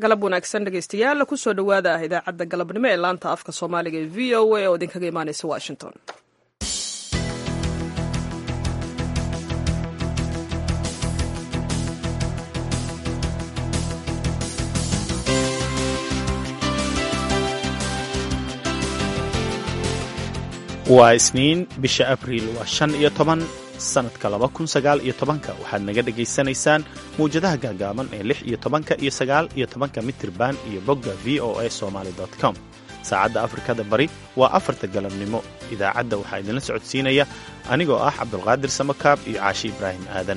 galab wanaagsan dhegaystayaal kusoo dhowaada ah idaacadda galabnimo ee laanta afka soomaaliga ee v o a oo idinkaga imaanaysa washington waa isniin bisha abriil waa shan iyo toban sannadka laba kun sagaal iyo tobanka waxaad naga dhegaysanaysaan mawjadaha gaagaaban ee lix iyo tobanka iyo sagaal iyo tobanka mitirban iyo bogga v o a somaali com saacadda afrikada bari waa afarta galabnimo idaacadda waxaa idinla socodsiinaya anigoo ah cabdulqaadir samakaab iyo caashi ibraahim aadan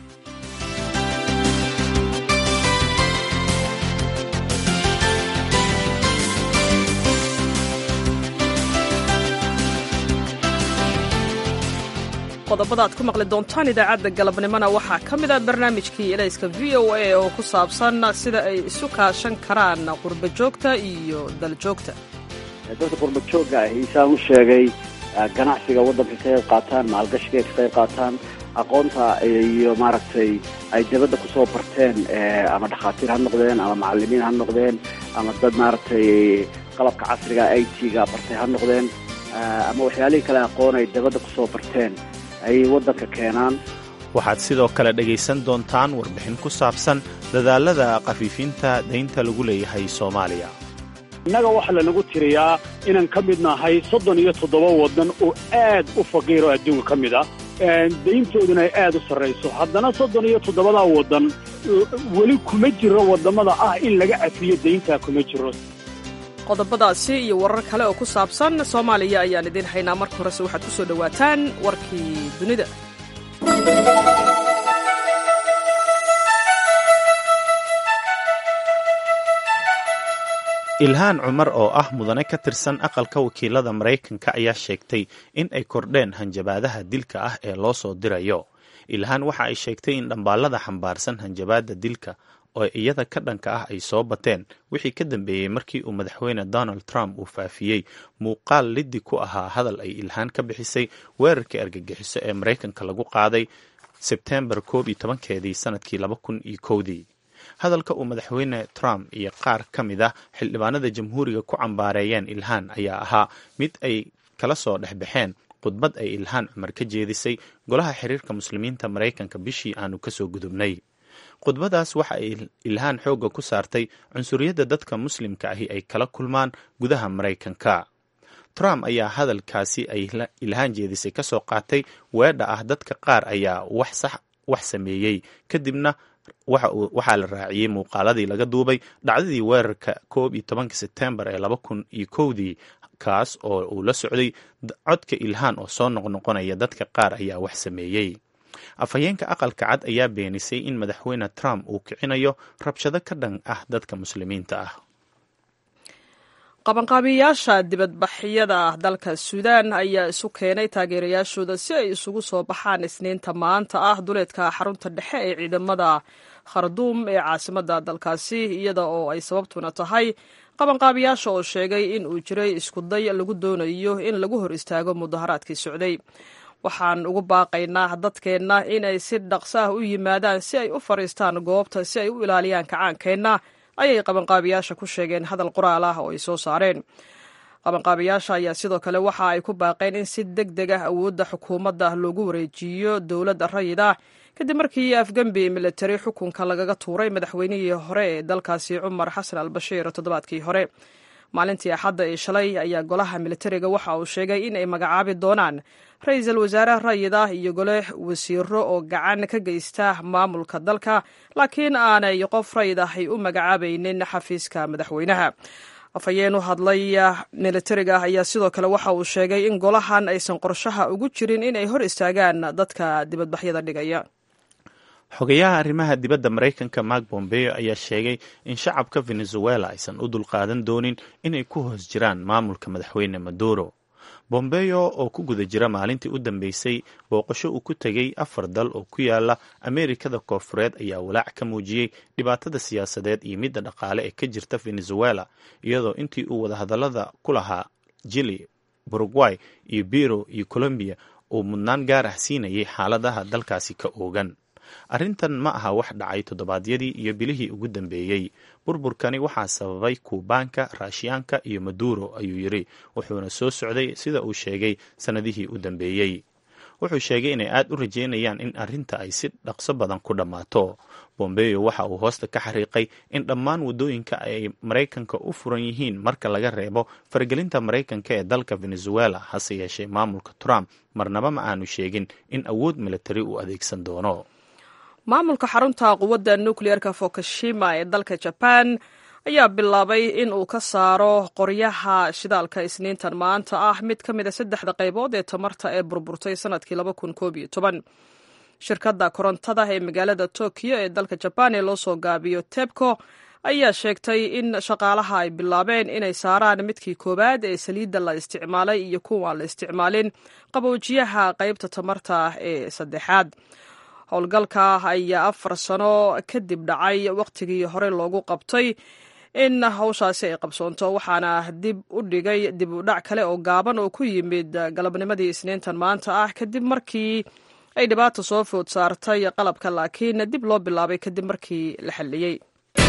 qodobada aad ku maqli doontaan idaacadda galabnimona waxaa ka mid ah barnaamijkii elayska v o a oo ku saabsan sida ay isu kaashan karaan qurba joogta iyo daljoogta dadka qurba joogga ahi saan u sheegay ganacsiga waddanka ka qayb qaataan maalgashiga ka qayb qaataan aqoonta iyo maaragtay ay dabadda ku soo barteen ama dhakhaatiir ha noqdeen ama macallimiin ha noqdeen ama dad maaragtay qalabka casriga i t-ga bartay ha noqdeen ama waxyaalihii kale aqoon ay dabadda ku soo barteen ayay waddanka keenaan waxaad sidoo kale dhegaysan doontaan warbixin ku saabsan dadaalada khafiifinta daynta lagu leeyahay soomaaliya innaga waxaa lanagu tiriyaa inaan ka mid nahay soddon iyo toddoba waddan oo aad u faqiiro adduunka ka mid ah dayntooduna ay aad u sarrayso haddana soddon iyo toddobadaa waddan weli kuma jiro waddamada ah in laga cafiyo dayntaa kuma jiro qodobadaasi iyo warar kale oo ku saabsan soomaaliya ayaan idiin haynaa marka horese waxaad ku soo dhowaataan warkii dunida ilhaan cumar oo ah mudane ka tirsan aqalka wakiilada maraykanka ayaa sheegtay in ay kordheen hanjabaadaha dilka ah ee loo soo dirayo ilhaan waxa ay sheegtay in dhambaallada xambaarsan hanjabaadda dilka oo iyada ka dhanka ah ay soo bateen wixii ka dambeeyey markii uu madaxweyne donald trump uu faafiyey muuqaal liddi ku ahaa hadal ay ilhaan ka bixisay weerarkii argagixiso ee maraykanka lagu qaaday sebtembar koob iyo tobankeedii sanadkii laba kun iyo kowdii hadalka uu madaxweyne trump iyo qaar ka mid ah xildhibaanada jamhuuriga ku cambaareeyeen ilhaan ayaa ahaa mid ay kala soo dhexbaxeen khudbad ay ilhaan cumar ka jeedisay golaha xiriirka muslimiinta maraykanka bishii aanu kasoo gudubnay khudbadaas waxa ay ilhaan xoogga ku saartay cunsuriyadda dadka muslimka ahi ay kala kulmaan gudaha maraykanka trump ayaa hadalkaasi ay ilhaan jeedisay ka soo qaatay weedha ah dadka qaar ayaa wax sameeyey kadibna waxaa la raaciyey muuqaaladii laga duubay dhacdadii weerarka koob iyo tobanka sebtembar ee laba kun iyo kowdii kaas oo uu la socday codka ilhaan oo soo noqnoqonaya dadka qaar ayaa wax sameeyey afhayeenka aqalka cad ayaa beenisay in madaxweyne trump uu kicinayo rabshado ka dhan ah dadka muslimiinta ah qabanqaabiyayaasha dibadbaxyada dalka suudaan ayaa isu keenay taageerayaashooda si ay isugu soo baxaan isniinta maanta ah duleedka xarunta dhexe ee ciidamada kharduum ee caasimada dalkaasi iyada oo ay sababtuna tahay qabanqaabiyaasha oo sheegay in uu jiray iskuday lagu doonayo in lagu hor istaago mudaharaadkii socday waxaan ugu baaqaynaa dadkeenna inay si dhaqso ah u yimaadaan si ay u fadhiistaan goobta si ay u ilaaliyaan kacaankeenna ayay qabanqaabiyaasha ku sheegeen hadal qoraal ah oo ay soo saareen qabanqaabiyaasha ayaa sidoo kale waxa ay ku baaqeen in si deg deg ah awoodda xukuumadda loogu wareejiyo dowladda rayid ah kadib markii afgembi militari xukunka lagaga tuuray madaxweynihii hore ee dalkaasi cumar xasan al bashiir toddobaadkii hore maalintii axadda ee shalay ayaa golaha militariga waxa uu sheegay in ay magacaabi doonaan ra-iisul wasaare rayid ah iyo gole wasiiro oo gacan ka geysta maamulka dalka laakiin aanay qof rayid ah ay u magacaabaynin xafiiska madaxweynaha afhayeen u hadlay militariga ayaa sidoo kale waxa uu sheegay in golahan aysan qorshaha ugu jirin inay hor istaagaan dadka dibadbaxyada dhigaya xogayaha arrimaha dibadda maraykanka mark bombeo ayaa sheegay in shacabka venezuela aysan u dulqaadan doonin inay ku hoos jiraan maamulka madaxweyne maduro bombeo oo ku guda jira maalintii u dambeysay booqasho uu ku tegay afar dal oo ku yaala ameerikada koofureed ayaa walaac ka muujiyey dhibaatada siyaasadeed iyo midda dhaqaale ee ka jirta venezuela iyadoo intii uu wadahadallada ku lahaa jili uruguay iyo biro iyo colombiya uu mudnaan gaar ah siinayay xaaladaha dalkaasi ka oogan arrintan ma aha wax dhacay toddobaadyadii iyo bilihii ugu dambeeyey burburkani waxaa sababay kuubaanka raashiyaanka iyo maduuro ayuu yidhi wuxuuna soo socday sida uu sheegay sannadihii u dambeeyey wuxuu sheegay inay aad u rajeynayaan in arrinta ay si dhaqso badan ku dhammaato bombeyo waxa uu hoosta ka xariiqay in dhammaan waddooyinka ay maraykanka u furan yihiin marka laga reebo faragelinta maraykanka ee dalka venezuela hase yeeshee maamulka trump marnaba ma aanu sheegin in awood militari uu adeegsan doono maamulka xarunta quwadda nukliyeerka fukushima ee dalka jaban ayaa bilaabay in uu ka saaro qoryaha shidaalka isniintan maanta ah mid ka mid a saddexda qaybood ee tamarta ee burburtay sanadkii shirkadda korontada ee magaalada tokiyo ee dalka jabaan ee loo soo gaabiyo tebco ayaa sheegtay in shaqaalaha ay bilaabeen inay saaraan midkii koowaad ee saliidda la isticmaalay iyo kuwaan la isticmaalin qaboojiyaha qaybta tamarta ee saddexaad howlgalka ayaa afar sano kadib dhacay wakhtigii hore loogu qabtay in hawshaasi ay qabsoonto waxaana dib u dhigay dib u dhac kale oo gaaban oo ku yimid galabnimadii isniintan maanta ah kadib markii ay dhibaata soo food saartay qalabka laakiin dib loo bilaabay kadib markii la xalliyey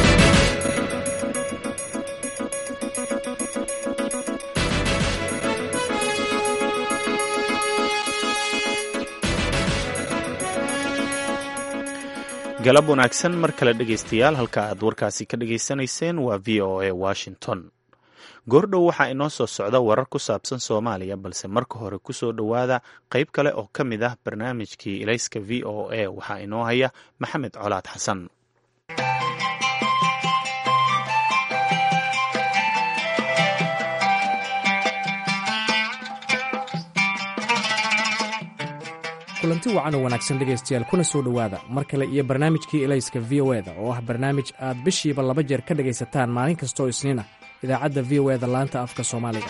galab wanaagsan mar kale dhegaystayaal halka aad warkaasi ka dhegaysanayseen waa v o a washington goordhow waxaa inoo soo socda warar ku saabsan soomaaliya balse marka hore kusoo dhowaada qayb kale oo ka mid ah barnaamijkii ilayska v o a waxaa inoo haya maxamed colaad xasan kulanti wacan oo wanaagsan dhegaystayaal kuna soo dhowaada mar kale iyo barnaamijkii elayska v o eda oo ah barnaamij aad bishiiba laba jeer ka dhegaysataan maalin kastooo isniin ah idaacadda v o eda laanta afka soomaaliga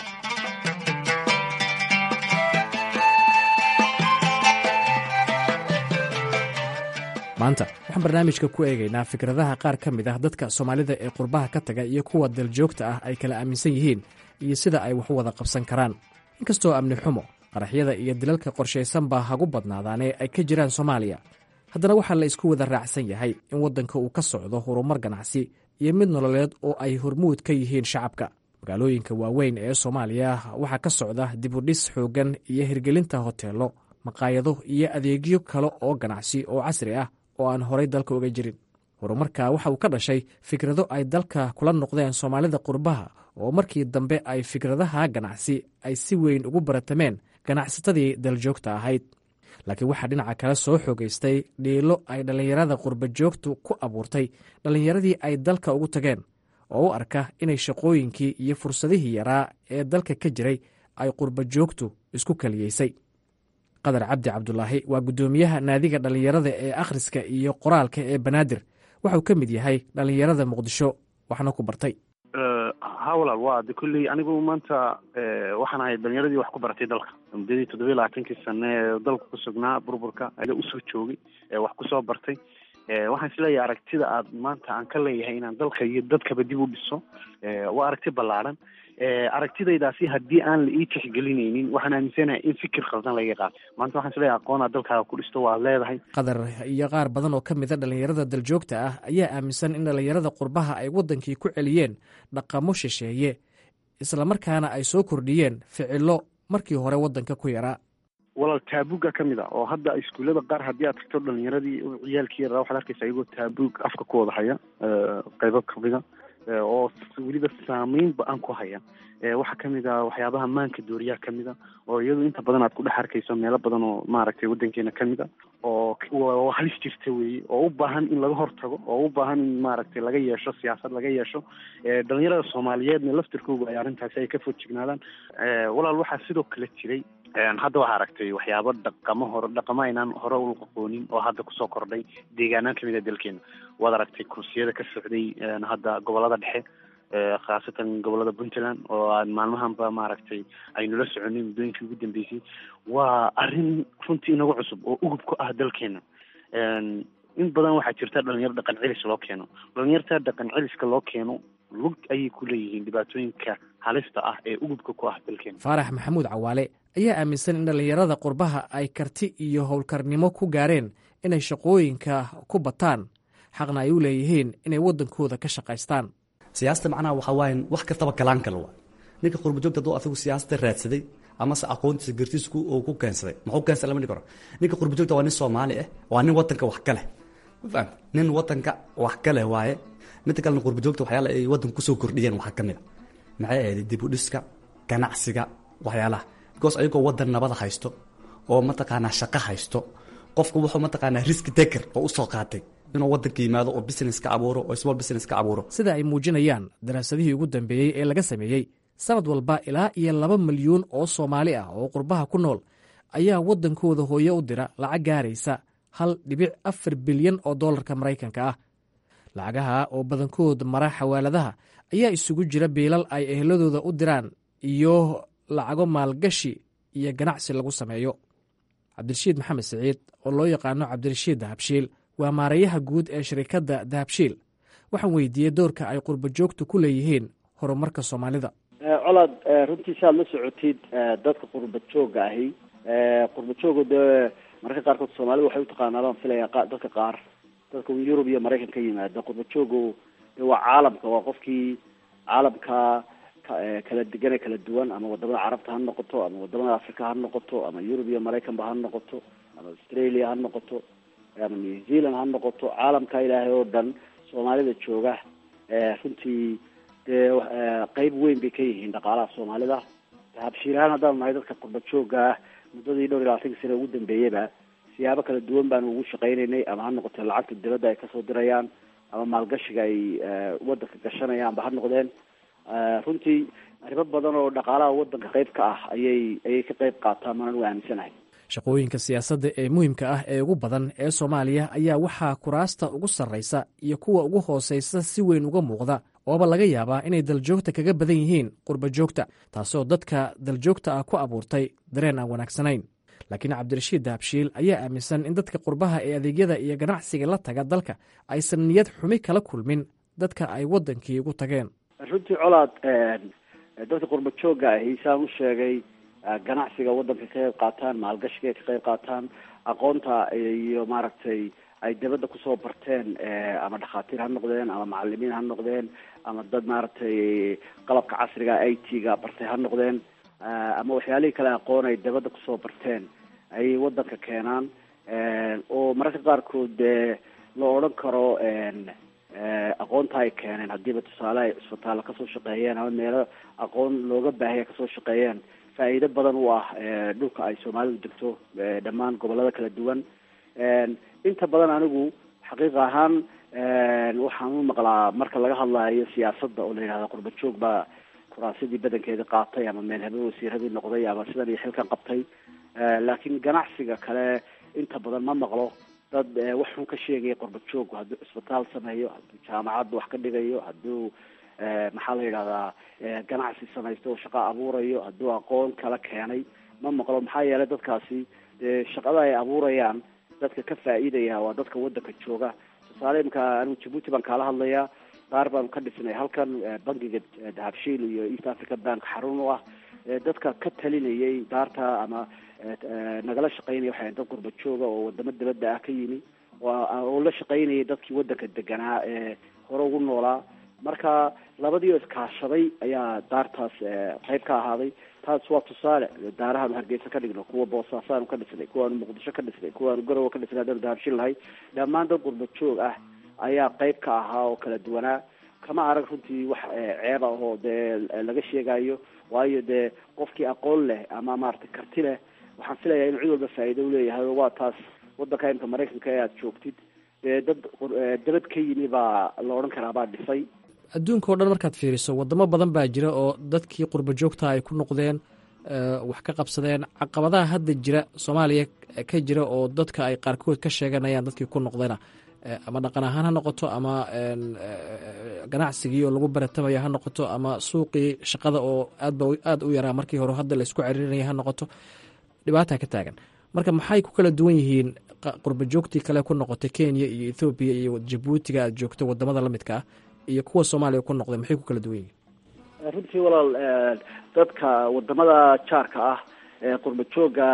maanta waxaan barnaamijka ku eegaynaa fikradaha qaar ka mid ah dadka soomaalida ee qurbaha ka taga iyo kuwa daljoogta ah ay kala aaminsan yihiin iyo sida ay wax u wada qabsan karaan inkastoo amni xumo qaraxyada iyo dilalka qorshaysan baa hagu badnaadaanee ay ka jiraan soomaaliya haddana waxaa la isku wada raacsan yahay in waddanka uu ka socdo horumar ganacsi iyo mid nololeed oo ay hormuud ka yihiin shacabka magaalooyinka waaweyn ee soomaaliya waxaa ka socda dibudhis xooggan iyo hirgelinta hoteello maqaayado iyo adeegyo kale oo ganacsi oo casri ah oo aan horay dalka uga jirin horumarka waxa uu ka dhashay fikrado ay dalka kula noqdeen soomaalida qurbaha oo markii dambe ay fikradaha ganacsi ay si weyn ugu baratameen ganacsatadii daljoogta ahayd laakiin waxaa dhinaca kale soo xoogaystay dhiilo ay dhallinyarada qurbajoogtu ku abuurtay dhallinyaradii ay dalka ugu tageen oo u arka inay shaqooyinkii iyo fursadihii yaraa ee dalka ka jiray ay qurbajoogtu isku kaliyeysay qadar cabdi cabdulaahi waa guddoomiyaha naadiga dhallinyarada ee akhriska iyo qoraalka ee banaadir waxauu ka mid yahay dhallinyarada muqdisho waxna ku bartay ha walaal waa de kulley anigu maanta waxaan ahay dhalinyaradii wax ku baratay dalka muddadii toddobiyi labaatankii sane ee dalka ku sugnaa burburka aga usoo joogay wax kusoo bartay waxaan isleeyahay aragtida aad maanta aan ka leeyahay inaan dalka iyo dadkaba dib u dhiso waa aragti ballaadhan aragtidaydaasi haddii aan la ii tixgelinaynin waxaan aaminsanahay in fikir khaldan laga qaato maanta waxaan isleeyahay aqoonaa dalkaaga ku dhisto waad leedahay qadar iyo qaar badan oo ka mida dhallinyarada daljoogta ah ayaa aaminsan in dhallinyarada qurbaha ay waddankii ku celiyeen dhaqamo shisheeye islamarkaana ay soo kordhiyeen ficilo markii hore waddanka ku yaraa walaal taabuga ka mid a oo hadda iskuullada qaar haddii aad tagto dhalinyaradii ciyaalkii yaraa waxaad arkaysa iyagoo taabug afka ku wada haya qaybo kamida oo weliba saameyn ba-an ku haya waxaa kamid a waxyaabaha maanka dooriyaa kamid a oo iyadu inta badan aad ku dhex arkayso meelo badan oo maaragtay waddankeena kamid a oo halis jirta weeye oo u baahan in laga hortago oo u baahan in maaragtay laga yeesho siyaasad laga yeesho dhalinyarada soomaaliyeedna laftirkooga ay arrintaasi ay ka foojignaadaan walaal waxaa sidoo kale jiray hadda waxaa aragtay waxyaabo dhaqamo hore dhaqamo aynaan hore u aqoonin oo hadda kusoo kordhay deegaanaan kamid a dalkeena waad aragtay kursiyada ka socday hadda gobolada dhexe khaasatan gobolada puntland oo aan maalmahanba maaragtay aynula soconay muddooyinkii ugu dambeysay waa arrin runtii inagu cusub oo ugub ku ah dalkeena in badan waxaa jirta dhalinyaro dhaqan celis loo keeno dhalinyarta dhaqan celiska loo keeno lug ayay ku leeyihiin dhibaatooyinka halista ah ee ugubka ku ah dalkeena faarax maxamuud cawaale ayaa aaminsan in dhallinyarada qurbaha ay karti iyo howlkarnimo ku gaareen inay shaqooyinka ku bataan xaqna ay u leeyihiin inay waddankooda ka shaqaystaan siyaasada macnaha waxaa waaye wax kastaba galaan kale waa ninka qurbajoogta hadduu asagu siyaasada raadsaday amase aqoontiisa gartiisa uu ku keensaday muxuu keensaday lama dhihi karo ninka qurbajoogta waa nin soomaali ah waa nin wadanka wax ka leh ma fahamta nin wadanka wax ka leh waaye midda kalena qurbajoogta waxyaala ay wadanka kusoo kordhiyeen waxaa ka mid a maxay ahayd dib u dhiska ganacsiga waxyaalaha because ayagoo wadan nabada haysto oo mataqaanaa shaqo haysto qofku wuxuu mataqaanaa riski taker oo usoo qaatay inuu wadanka yimaado oo business ka abuuro oo small business ka abuuro sida ay muujinayaan daraasadihii ugu dambeeyey ee laga sameeyey sanad walba ilaa iyo laba milyuun oo soomaali ah oo qurbaha ku nool ayaa waddankooda hooye u dira lacag gaaraysa hal dhibic afar bilyan oo dollarka maraykanka ah lacagaha oo badankood mara xawaaladaha ayaa isugu jira biilal ay eheladooda u diraan iyo lacago maalgashi iyo ganacsi lagu sameeyo cabdirashiid maxamed siciid oo loo yaqaano cabdirashiid dahabshiil waa maarayaha guud ee shirikadda dahabshiil waxaan weydiiyey doorka ay qurbajoogtu ku leeyihiin horumarka soomaalida colaad runtii si aad la socotid dadka qurba jooga ahi qurba jooga dee mararka qaarkood soomaalida waxay utaqaanaa baan filaya dadka qaar dadka yurub iyo maraykan ka yimaada qurba joogu de waa caalamka waa qofkii caalamka kala degane kala duwan ama wadamada carabta ha noqoto ama wadamada africa ha noqoto ama yurub iyo maraykanba ha noqoto ama australia ha noqoto ama new zealand ha noqoto caalamka ilaahay oo dhan soomaalida jooga runtii dee qeyb weyn bay ka yihiin dhaqaalaha soomaalida habshiirahaan haddaan nahay dadka qurba jooga ah muddadii dhowr iyo labaatanka sane ugu dambeeyaba siyaabo kala duwan baanu ugu shaqaynaynay ama ha noqote lacagta dibadda ay kasoo dirayaan ama maalgashiga ay wadanka gashanayaanba ha noqdeen runtii arrimo badan oo dhaqaalaha wadanka qeyb ka ah ayay ayay ka qeyb qaataan manan u aaminsanahay shaqooyinka siyaasadda ee muhiimka ah ee ugu badan ee soomaaliya ayaa waxaa kuraasta ugu sarraysa iyo kuwa ugu hoosaysa si weyn uga muuqda ooba laga yaabaa inay daljoogta kaga badan yihiin qurba joogta taasoo dadka daljoogta ah ku abuurtay dareen aan wanaagsanayn laakiin cabdirashiid dahabshiil ayaa aaminsan in dadka qurbaha ee adeegyada iyo ganacsiga la taga dalka aysan niyad xumi kala kulmin dadka ay waddankii ugu tageen runtii colaad dadka qurba jooga ahi saan u sheegay ganacsiga wadanka ka qayb qaataan maalgashiga ka qayb qaataan aqoonta iyo maaragtay ay dabadda kusoo barteen ama dhakhaatiir ha noqdeen ama macalimiin ha noqdeen ama dad maaragtay qalabka casriga i t ga bartay ha noqdeen ama waxyaalihii kale aqoon ay dabadda kusoo barteen ayay wadanka keenaan oo mararka qaarkood dee la odhan karo aqoonta ay keeneen haddiiba tusaale ay cisbitaalla kasoo shaqeeyeen ama meelo aqoon looga baahaya kasoo shaqeeyeen faa'iido badan u ah dhulka ay soomaalidu degto dhammaan gobolada kala duwan inta badan anigu xaqiiq ahaan waxaan u maqlaa marka laga hadlayo siyaasadda oo la yidhahda qurba joog baa kuraasadii badankeeda qaatay ama meel habe wasiiradii noqday ama sidan iyo xilkan qabtay laakiin ganacsiga kale inta badan ma maqlo dad wax xun ka sheegaya qurba joog hadduu cisbitaal sameeyo hadduu jaamacad wax ka dhigayo hadduu maxaa la yidhahdaa ganacsi samaysto oo shaqo abuurayo hadduu aqoon kala keenay ma maqlo maxaa yeelay dadkaasi dee shaqada ay abuurayaan dadka ka faa'iidaya waa dadka wadanka jooga tusaale imka anigu jabuuti baan kaala hadlayaa qaar baanu ka dhisnay halkan bankiga dahabshiil iyo east africa bank xarun u ah dadka ka talinayay daarta ama nagala shaqaynaya waxay dad qurba jooga oo wadamo dabadda ah ka yimi oo la shaqaynayay dadkii wadanka deganaa ee hore ugu noolaa marka labadii oo iskaashaday ayaa daartaas qayb ka ahaaday taas waa tusaale daarahaanu hargeysa ka dhigno kuwa boosaasaanu ka dhisnay kuwaanu muqdisho ka dhisnay kuwaanu garowe ka dhisnay haddaanu dahabshin lahay dhammaan dad qurba joog ah ayaa qayb ka ahaa oo kala duwanaa kama arag runtii wax ceeb ah oo dee laga sheegayo waayo dee qofkii aqoon leh ama maaragtay karti leh waxaan filayaa inuu cid walba faa'iido uleeyahay waa taas wadanka imka maraykanka ee aada joogtid dee dad dabad ka yimi baa la odhan karaa baa dhisay adduunka o dhan markaad fiiriso wadamo badan baa jira oo dadkii qurba joogta ay ku noqdeen wax ka qabsadeen caqabadaha hadda jira soomaaliya ka jira oo dadka ay qaarkood ka sheeganayaan dadkii ku noqdayna ama dhaqan ahaan ha noqoto ama ganacsigii oo lagu baratamaya ha noqoto ama suuqii shaqada oo aadba aada u yaraa markii hore hadda laysku ceriirinaya ha noqoto dhibaata ka taagan marka maxay ku kala duwan yihiin qurba joogtii kale ku noqotay kenya iyo ethoobiya iyo jabuutiga aad joogto wadamada lamidka ah iyo kuwa soomaaliya ku noqday maxay ku kala duwan yihiin runtii walaal dadka wadamada jaarka ah ee qurba jooga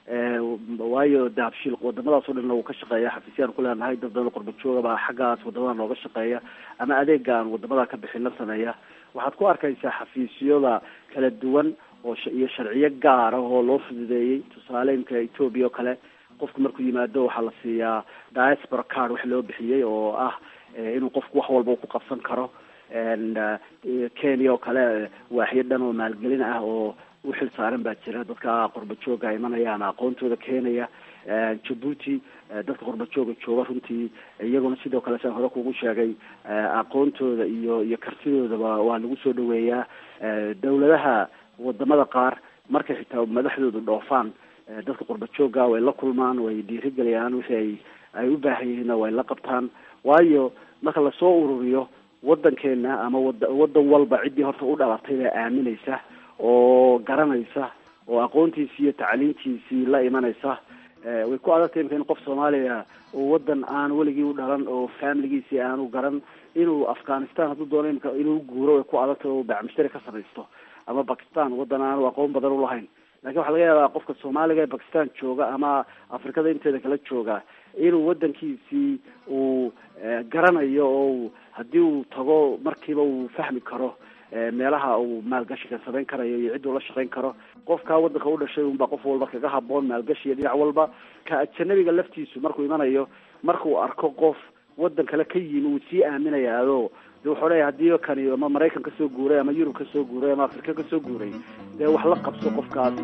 waayo dahabshiil wadamadaas o dhanna wuu ka shaqeeya xafiisyaan ku leenahay dad badan qurba jooga baa xaggaas wadamada nooga shaqeeya ama adeega aan wadamada ka bixin la sameeya waxaad ku arkaysaa xafiisyada kala duwan oo iyo sharciyo gaar ah oo loo fududeeyey tusaale imka ethoobia oo kale qofku markuu yimaado waxaa la siiyaa diaspora card wax loo bixiyey oo ah inuu qofku wax walba ku qabsan karo kenya oo kale waaxyo dhan oo maalgelin ah oo uxil saaran baa jira dadka qurba jooga imanaya ama aqoontooda keenaya jabuuti dadka qurba jooga jooga runtii iyaguna sidoo kale saan hore kugu sheegay aqoontooda iyo iyo kartidoodaba waa lagu soo dhaweeyaa dawladaha wadamada qaar markay xitaa madaxdoodu dhoofaan dadka qurba jooga way la kulmaan way dhiirigeliyaan wixii ay ay u baahan yihiinna way la qabtaan waayo marka lasoo ururiyo wadankeena ama wada wadan walba ciddii horta u dhalatay baa aaminaysa oo garanaysa oo aqoontiisii iyo tacliintiisii la imanaysa way ku adagtay imka in qof soomaaliya oo wadan aan weligii u dhalan oo familigiisii aanu garan inuu afghanistan hadduu doono imka inuu guuro way ku adagtay oo bacmishtari ka samaysto ama bakistan wadan aanu aqoon badan ulahayn lakin waxaa laga yaabaa qofka soomaaliga ee bakistan jooga ama afrikada inteeda kala jooga inuu wadankiisii uu garanayo oo haddii uu tago markiiba uu fahmi karo meelaha uu maalgashiga samayn karayo iyo cidduu la shaqayn karo qofkaa wadanka u dhashay unbaa qof walba kaga haboon maalgashiga dhinac walba ka ajanabiga laftiisu markuu imanayo markuu arko qof wadan kale ka yimi uu sii aaminayaado de wuxuu leeya hadii kani ama maraykan kasoo guuray ama yurub kasoo guuray ama afrika kasoo guuray dee wax la qabso qofkaas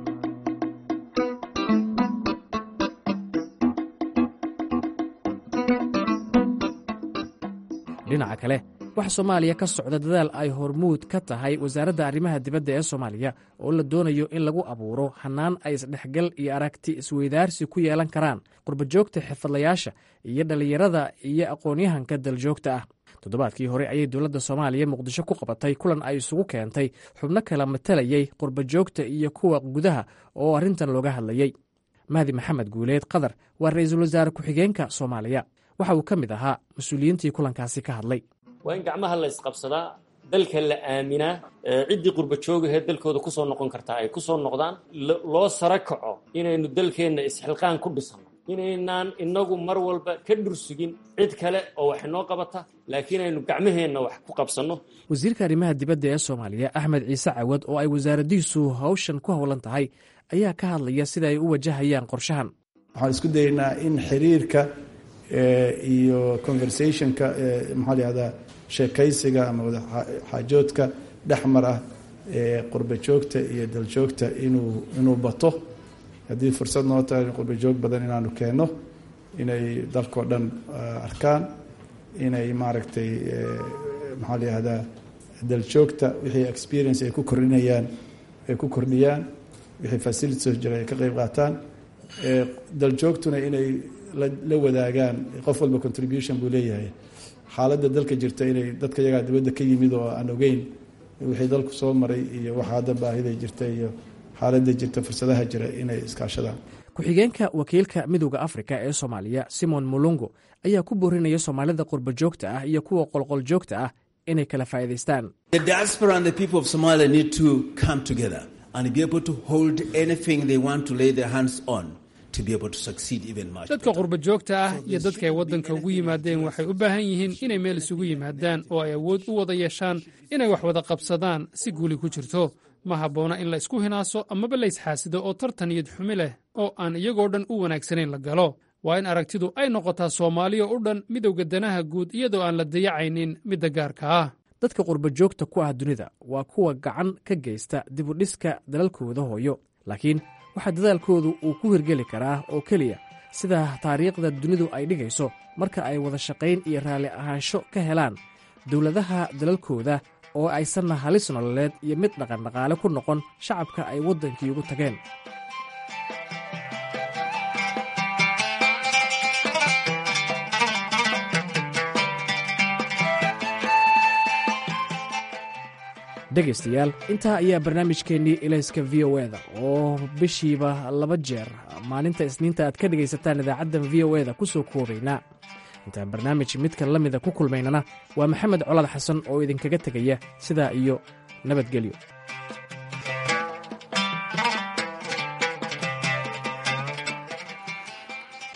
dhinaca kale waxaa soomaaliya ka socda dadaal ay hormuud ka tahay wasaaradda arrimaha dibadda ee soomaaliya oo la doonayo in lagu abuuro hannaan ay isdhexgal iyo aragti isweydaarsi ku yeelan karaan qurbajoogta xirfadlayaasha iyo dhallinyarada iyo aqoon-yahanka daljoogta ah toddobaadkii hore ayay dowladda soomaaliya muqdisho ku qabatay kulan ay isugu keentay xubno kala matalayay qurbajoogta iyo kuwa gudaha oo arrintan looga hadlayey mahdi maxamed guuleed qadar waa ra-iisul wasaare ku-xigeenka soomaaliya waxa uu ka mid ahaa mas-uuliyiintii kulankaasi ka hadlay waa in gacmaha la isqabsadaa dalka la aaminaa ciddii qurba joogahee dalkooda kusoo noqon kartaa ay kusoo noqdaan loo sara kaco inaynu dalkeenna isxilqaan ku dhisano inaynaan inagu mar walba ka dhursugin cid kale oo wax inoo qabata laakiin aynu gacmaheenna wax ku qabsanno wasiirka arrimaha dibadda ee soomaaliya axmed ciise cawad oo ay wasaaraddiisu hawshan ku howlan tahay ayaa ka hadlaya sida ay u wajahayaan qorshahan waxaan isku daynaa in xiriirka iyo conversationka maxaa la yihahdaa sheekaysiga ama wadaxaajoodka dhexmar ah ee qurba joogta iyo daljoogta inuu inuu bato haddii fursad noo tahay qurbajoog badan inaanu keenno inay dalkao dhan arkaan inay maaragtay maxaa la yihahdaa daljoogta wixii experience ay ku kordhinayaan ay ku kordhiyaan wixii facilities jira ay ka qeyb qaataan daljoogtuna inay la wadaagaan qof walba contribution buu leeyahay xaaladda dalka jirta inay dadka yagaa dibadda ka yimid oo aan ogeyn wixii dalku soo maray iyo waxa hadda baahida jirta iyo xaaladda jirta fursadaha jira inay iskaashadaan ku-xigeenka wakiilka midowda afrika ee soomaaliya simon mulungo ayaa ku boorinaya soomaalida qurba joogta ah iyo kuwa qolqol joogta ah inay kala faa'iidaystaan dadka qurba joogta ah iyo dadka ay waddanka ugu yimaadeen waxay u baahan yihiin inay meel isugu yimaadaan oo ay awood u wada yeeshaan inay wax wada qabsadaan si guuli ku jirto ma habboona in la isku hinaaso amaba la isxaasido oo tartan iyad xumi leh oo aan iyagoo dhan u wanaagsanayn la galo waa in aragtidu ay noqotaa soomaaliya u dhan midowga danaha guud iyadoo aan la dayacaynin midda gaarka ah dadka qurba joogta ku ah dunida waa kuwa gacan ka geysta dibudhiska dalalkooda hooyo laakiin waxaa dadaalkoodu uu ku hirgeli karaa oo keliya sida taariikhda dunidu ay dhigayso marka ay wada shaqayn iyo raalli ahaansho ka helaan dowladaha dalalkooda oo aysanna halis nololeed iyo mid dhaqandhaqaale ku noqon shacabka ay waddankii ugu tageen dhegaystayaal intaa ayaa barnaamijkeennii ilayska v o eda oo bishiiba laba jeer maalinta isniinta aad ka dhegaysataan idaacaddan v o eda ku soo koobaynaa intaan barnaamij midka la mida ku kulmaynana waa maxamed colaad xasan oo idinkaga tegaya sidaa iyo nabadgelyo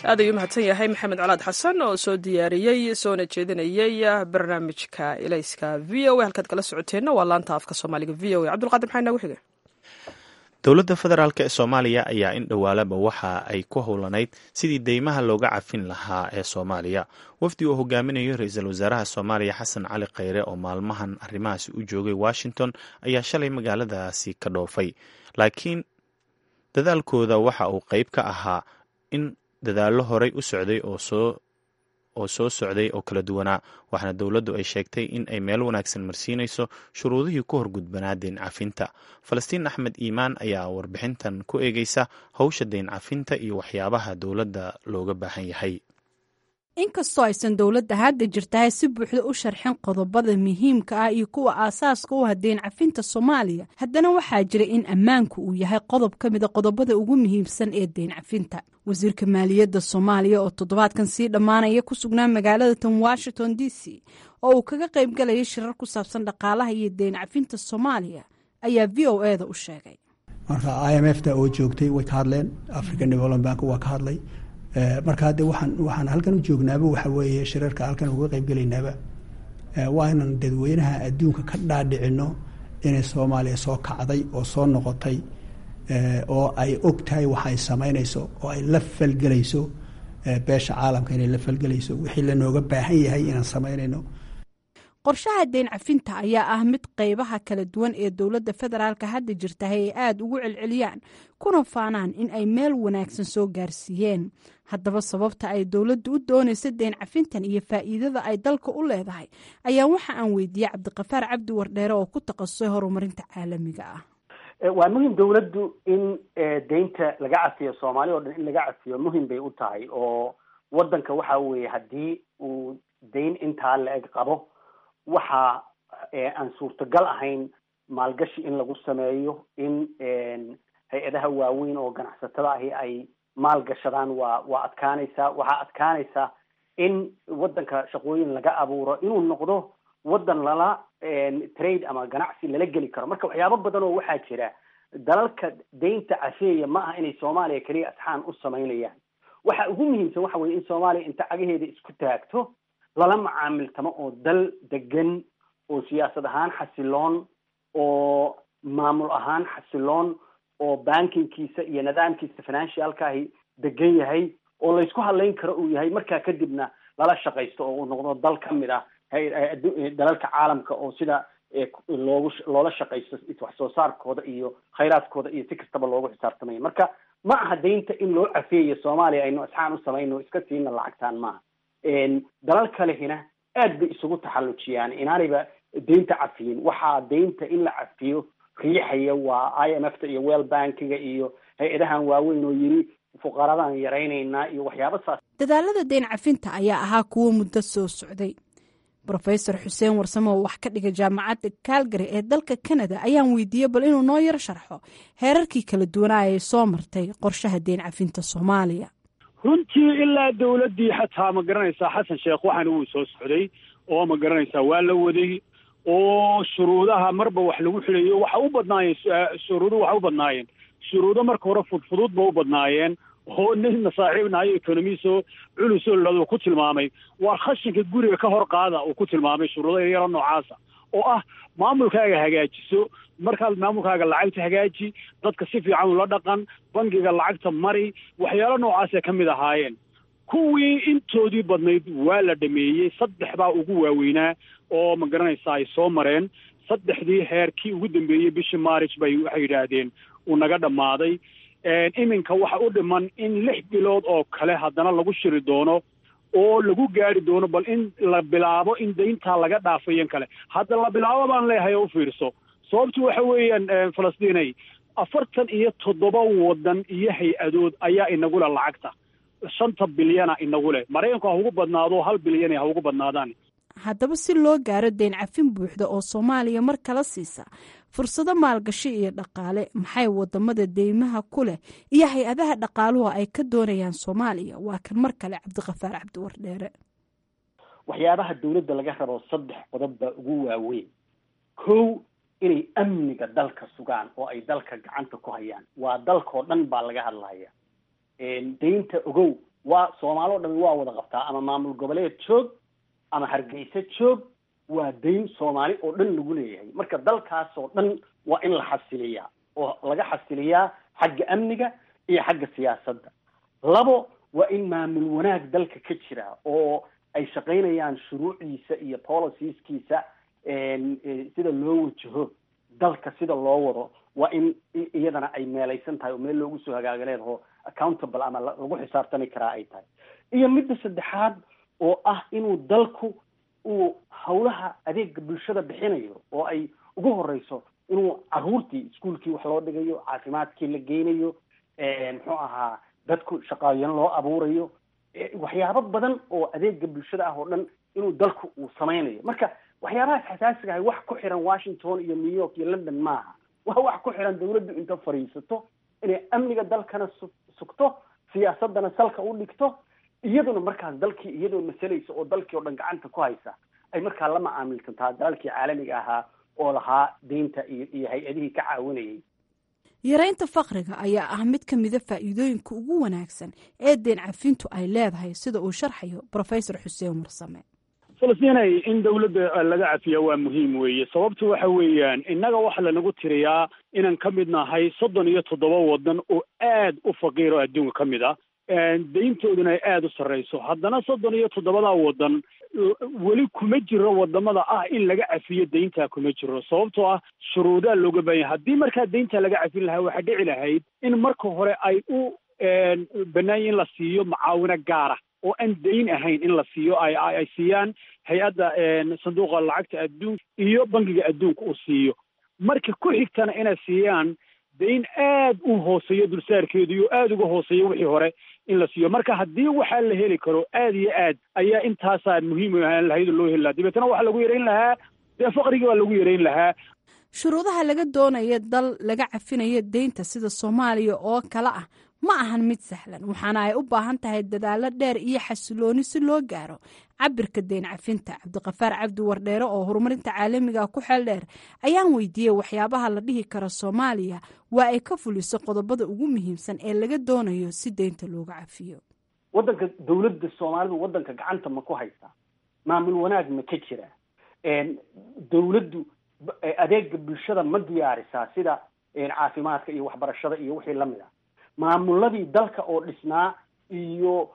aad ayuu mahadsan yahay maxamed colaad xasan oo soo diyaariyey soona jeedinayey barnaamijka ilayska v o a halkaad kala socoteenna waa laanta afka soomaaliga v o a cabdulqaadir maxaa inoogu xigay dowladda federaalk ee soomaaliya ayaa in dhowaalaba waxa ay ku howlanayd sidii deymaha looga cafin lahaa ee soomaaliya wafdi uu hogaaminayo ra-iisul wasaaraha soomaaliya xasan cali kheyre oo maalmahan arrimahaasi u joogay washington ayaa shalay magaaladaasi ka dhoofay laakiin dadaalkooda waxa uu qeyb ka ahaa in dadaallo horey u socday oo soo oo soo socday oo kala duwanaa waxaana dowladdu ay sheegtay in ay meel wanaagsan marsiinayso shuruudihii ku horgudbanaa deyn cafinta falastiin axmed iimaan ayaa warbixintan ku eegeysa howsha deyn cafinta iyo waxyaabaha dowladda looga baahan yahay inkastoo aysan dowladda hadda jirtahay si buuxda u sharxin qodobada muhiimka ah iyo kuwa aasaaska u ah deyn cafinta soomaaliya haddana waxaa jira in ammaanku uu yahay qodob ka mida qodobada ugu muhiimsan ee deyn cafinta wasiirka maaliyadda soomaaliya oo toddobaadkan sii dhammaanaya ku sugnaa magaalada tan washington d c oo uu kaga qayb galayay shirar ku saabsan dhaqaalaha iyo deyn cafinta soomaaliya ayaa v o e da u sheegay marka i m f da oo joogtay way ka hadleen african development bank waa ka hadlay marka hadde waxaan waxaan halkan u joognaaba waxa weeye shirarka halkan uga qayb gelaynaaba waa inan dadweynaha adduunka ka dhaadhicino inay soomaaliya soo kacday oo soo noqotay oo ay og tahay waxa ay samaynayso oo ay la falgelayso beesha caalamka inay la falgelayso wixii lanooga baahan yahay inaan samaynayno qorshaha deyn cafinta ayaa ah mid qeybaha kala duwan ee dowladda federaalka hadda jirtahay ay aada ugu celceliyaan kuna faanaan in ay meel wanaagsan soo gaarsiiyeen haddaba sababta ay dowladdu u doonaysa deyn cafintan iyo faa'iidada ay dalka u leedahay ayaa waxa aan weydiiyey cabdiqafaar cabdi wardheere oo ku takhasusay horumarinta caalamiga ah waa muhim dowladdu in deynta laga cafiyo soomaaliya o dhan in laga cafiyo muhim bay u tahay oo waddanka waxa weeye haddii uu deyn intaa la-eg qabo waxa aan suurtagal ahayn maalgashi in lagu sameeyo in hay-adaha waaweyn oo ganacsatada ahi ay maalgashadaan waa waa adkaanaysaa waxaa adkaanaysaa in waddanka shaqooyin laga abuuro inuu noqdo waddan lala trade ama ganacsi lala geli karo marka waxyaabo badan oo waxaa jira dalalka deynta cafeeya ma aha inay soomaaliya keliya asxaan u samaynayaan waxa ugu muhiimsan waxa weye in soomaaliya inta cagaheeda isku taagto lala macaamiltamo oo dal degan oo siyaasad ahaan xasiloon oo maamul ahaan xasiloon oo bankingkiisa iyo nidaamkiisa financialkaahi degan yahay oo laysku hadlayn karo uu yahay markaa kadibna lala shaqaysto oo uu noqdo dal ka mid ah dalalka caalamka oo sida loogu loola shaqaysto wax soo saarkooda iyo khayraadkooda iyo si kastaba loogu xisaabtamaya marka ma aha deynta in loo cafeeyo soomaaliya aynu asxaan u samayno iska siina lacagtaan maaha dalal kalehina aad bay isugu taxallujiyaan inaanayba deynta cafiyin waxaa deynta in la cafiyo riixaya waa i m f ta iyo well bankiga iyo hay-adahan waaweyn oo yiri fuqaradaan yaraynaynaa iyo waxyaaba saas dadaalada deyn cafinta ayaa ahaa kuwo muddo soo socday rofesor xuseen warsame oo wax ka dhiga jaamacadda calgary ee dalka canada ayaan weydiiyey bal inuu noo yaro sharxo heerarkii kala duwanaa ee soo martay qorshaha deyn cafinta soomaaliya runtii ilaa dawladdii xataa ma garanaysaa xasan sheekh waxaana wuu soo socday oo ma garanaysaa waa la waday oo shuruudaha marba wax lagu xilayo waxa u badnaayeen shuruudu waxa u badnaayeen shuruudo marka hore fudfudud ba u badnaayeen oo nin masaaxiibnahayo economiso culusoo laduu ku tilmaamay waa khashinka guriga ka hor qaada uu ku tilmaamay shuruudo yaro noocaasa oo ah maamulkaaga hagaajiso markaad maamulkaaga lacagta hagaaji dadka si fiican ula dhaqan bangiga lacagta mari waxyaalo noocaasay ka mid ahaayeen kuwii intoodii badnayd waa la dhameeyey saddex baa ugu waaweynaa oo ma garanaysaa ay soo mareen saddexdii heerkii ugu dambeeyey bishii maaric bay waxay yidhaahdeen uu naga dhammaaday iminka waxa u dhiman in lix bilood oo kale haddana lagu shiri doono oo lagu gaari doono bal in la bilaabo in dayntaa laga dhaafayan kale hadda la bilaabo baan leeyahay oo u fiirso sababtu waxa weeyaan falastiinay afartan iyo toddoba waddan iyo hay-adood ayaa inagule lacagta shanta bilyana inagu leh maraykanku ha ugu badnaado hal bilyana ha ugu badnaadaan haddaba si loo gaaro deyn cafin buuxda oo soomaaliya mar kala siisa fursado maalgashi iyo dhaqaale maxay wadamada deymaha ku leh iyo hay-adaha dhaqaaluhu ay ka doonayaan soomaaliya waa kan mar kale cabdiqafaar cabdiwardheere waxyaabaha dawladda laga rabo saddex qodob baa ugu waaweyn kow inay amniga dalka sugaan oo ay dalka gacanta ku hayaan waa dalkao dhan baa laga hadlaya deynta ogow waa soomaali o dhami waa wada qabtaa ama maamul goboleed joog ama hargeysa joog waa dayn soomaali oo dhan lagu leeyahay marka dalkaas oo dhan waa in la xasiliyaa oo laga xasiliyaa xagga amniga iyo xagga siyaasadda labo waa in maamul wanaag dalka ka jira oo ay shaqaynayaan shuruucdiisa iyo policieskiisa sida loo wajaho dalka sida loo wado waa in iyadana ay meelaysan tahay oo meel loogu soo hagaagaleed oo accountable ama lagu xisaabtami karaa ay tahay iyo midda saddexaad oo ah inuu dalku uu hawlaha adeega bulshada bixinayo oo ay ugu horeyso inuu caruurtii iskuolkii wax loo dhigayo caafimaadkii la geynayo muxuu ahaa dadku shaqaayan loo abuurayo waxyaabo badan oo adeega bulshada ah oo dhan inuu dalku uu sameynayo marka waxyaabahaas xasaasiga ahay wax ku xiran washington iyo new york iyo london maaha waa wax ku xiran dawladdu inta fadhiisato inay amniga dalkana su sugto siyaasadana salka u dhigto iyaduna markaas dalkii iyadoo masalaysa oo dalkii oo dhan gacanta ku haysa ay markaa la macaamilsantaa dalalkii caalamiga ahaa oo lahaa deynta iyo iyo hay-adihii ka caawinayay yaraynta fakriga ayaa ah mid ka mida faa'iidooyinka ugu wanaagsan ee deen cafintu ay leedahay sida uu sharxayo professor xuseen warsame falastinay in dawladda laga cafiya waa muhiim weeye sababtu waxa weeyaan innaga waxa lanagu tiriyaa inaan ka mid nahay soddon iyo toddoba waddan oo aad u faqiir oo adduunka ka mid ah dayntooduna ay aada u sarreyso haddana soddon iyo toddobadaa waddan weli kuma jiro wadamada ah in laga cafiyo dayntaa kuma jiro sababtoo ah shuruudaa looga baahanya haddii markaa dayntaa laga cafin lahaa waxaa dhici lahayd in marka hore ay u banaanya in la siiyo macaawino gaara oo aan dayn ahayn in la siiyo ay ay siiyaan hay-adda sanduuqa lacagta adduunka iyo bankiga adduunka uu siiyo marka ku xigtana inay siiyaan dayn aad u hooseeyo dulsaarkeedu iyo aada uga hooseeyo wixii hore in la siiyo marka haddii waxaa la heli karo aad iyo aad ayaa intaasaa muhiim ahaan lahayd oo loo heli lahaa dabeetana waxaa lagu yarayn lahaa dee faqrigii baa lagu yarayn lahaa shuruudaha laga doonaya dal laga cafinayo deynta sida soomaaliya oo kale ah ma ahan mid sahlan waxaana ay u baahan tahay dadaalo dheer iyo xasilooni si loo gaaro cabirka deyn cafinta cabdiqafaar cabdi wardheere oo horumarinta caalamiga ku xeel dheer ayaan weydiiyey waxyaabaha la dhihi karo soomaaliya waa ay ka fuliso qodobada ugu muhiimsan ee laga doonayo si deynta looga cafiyo waddanka dawladda soomaalidu waddanka gacanta ma ku haysaa maamul wanaag ma ka jira dawladdu adeega bulshada ma diyaarisaa sida caafimaadka iyo waxbarashada iyo wixii lamid ah maamuladii dalka oo dhisnaa iyo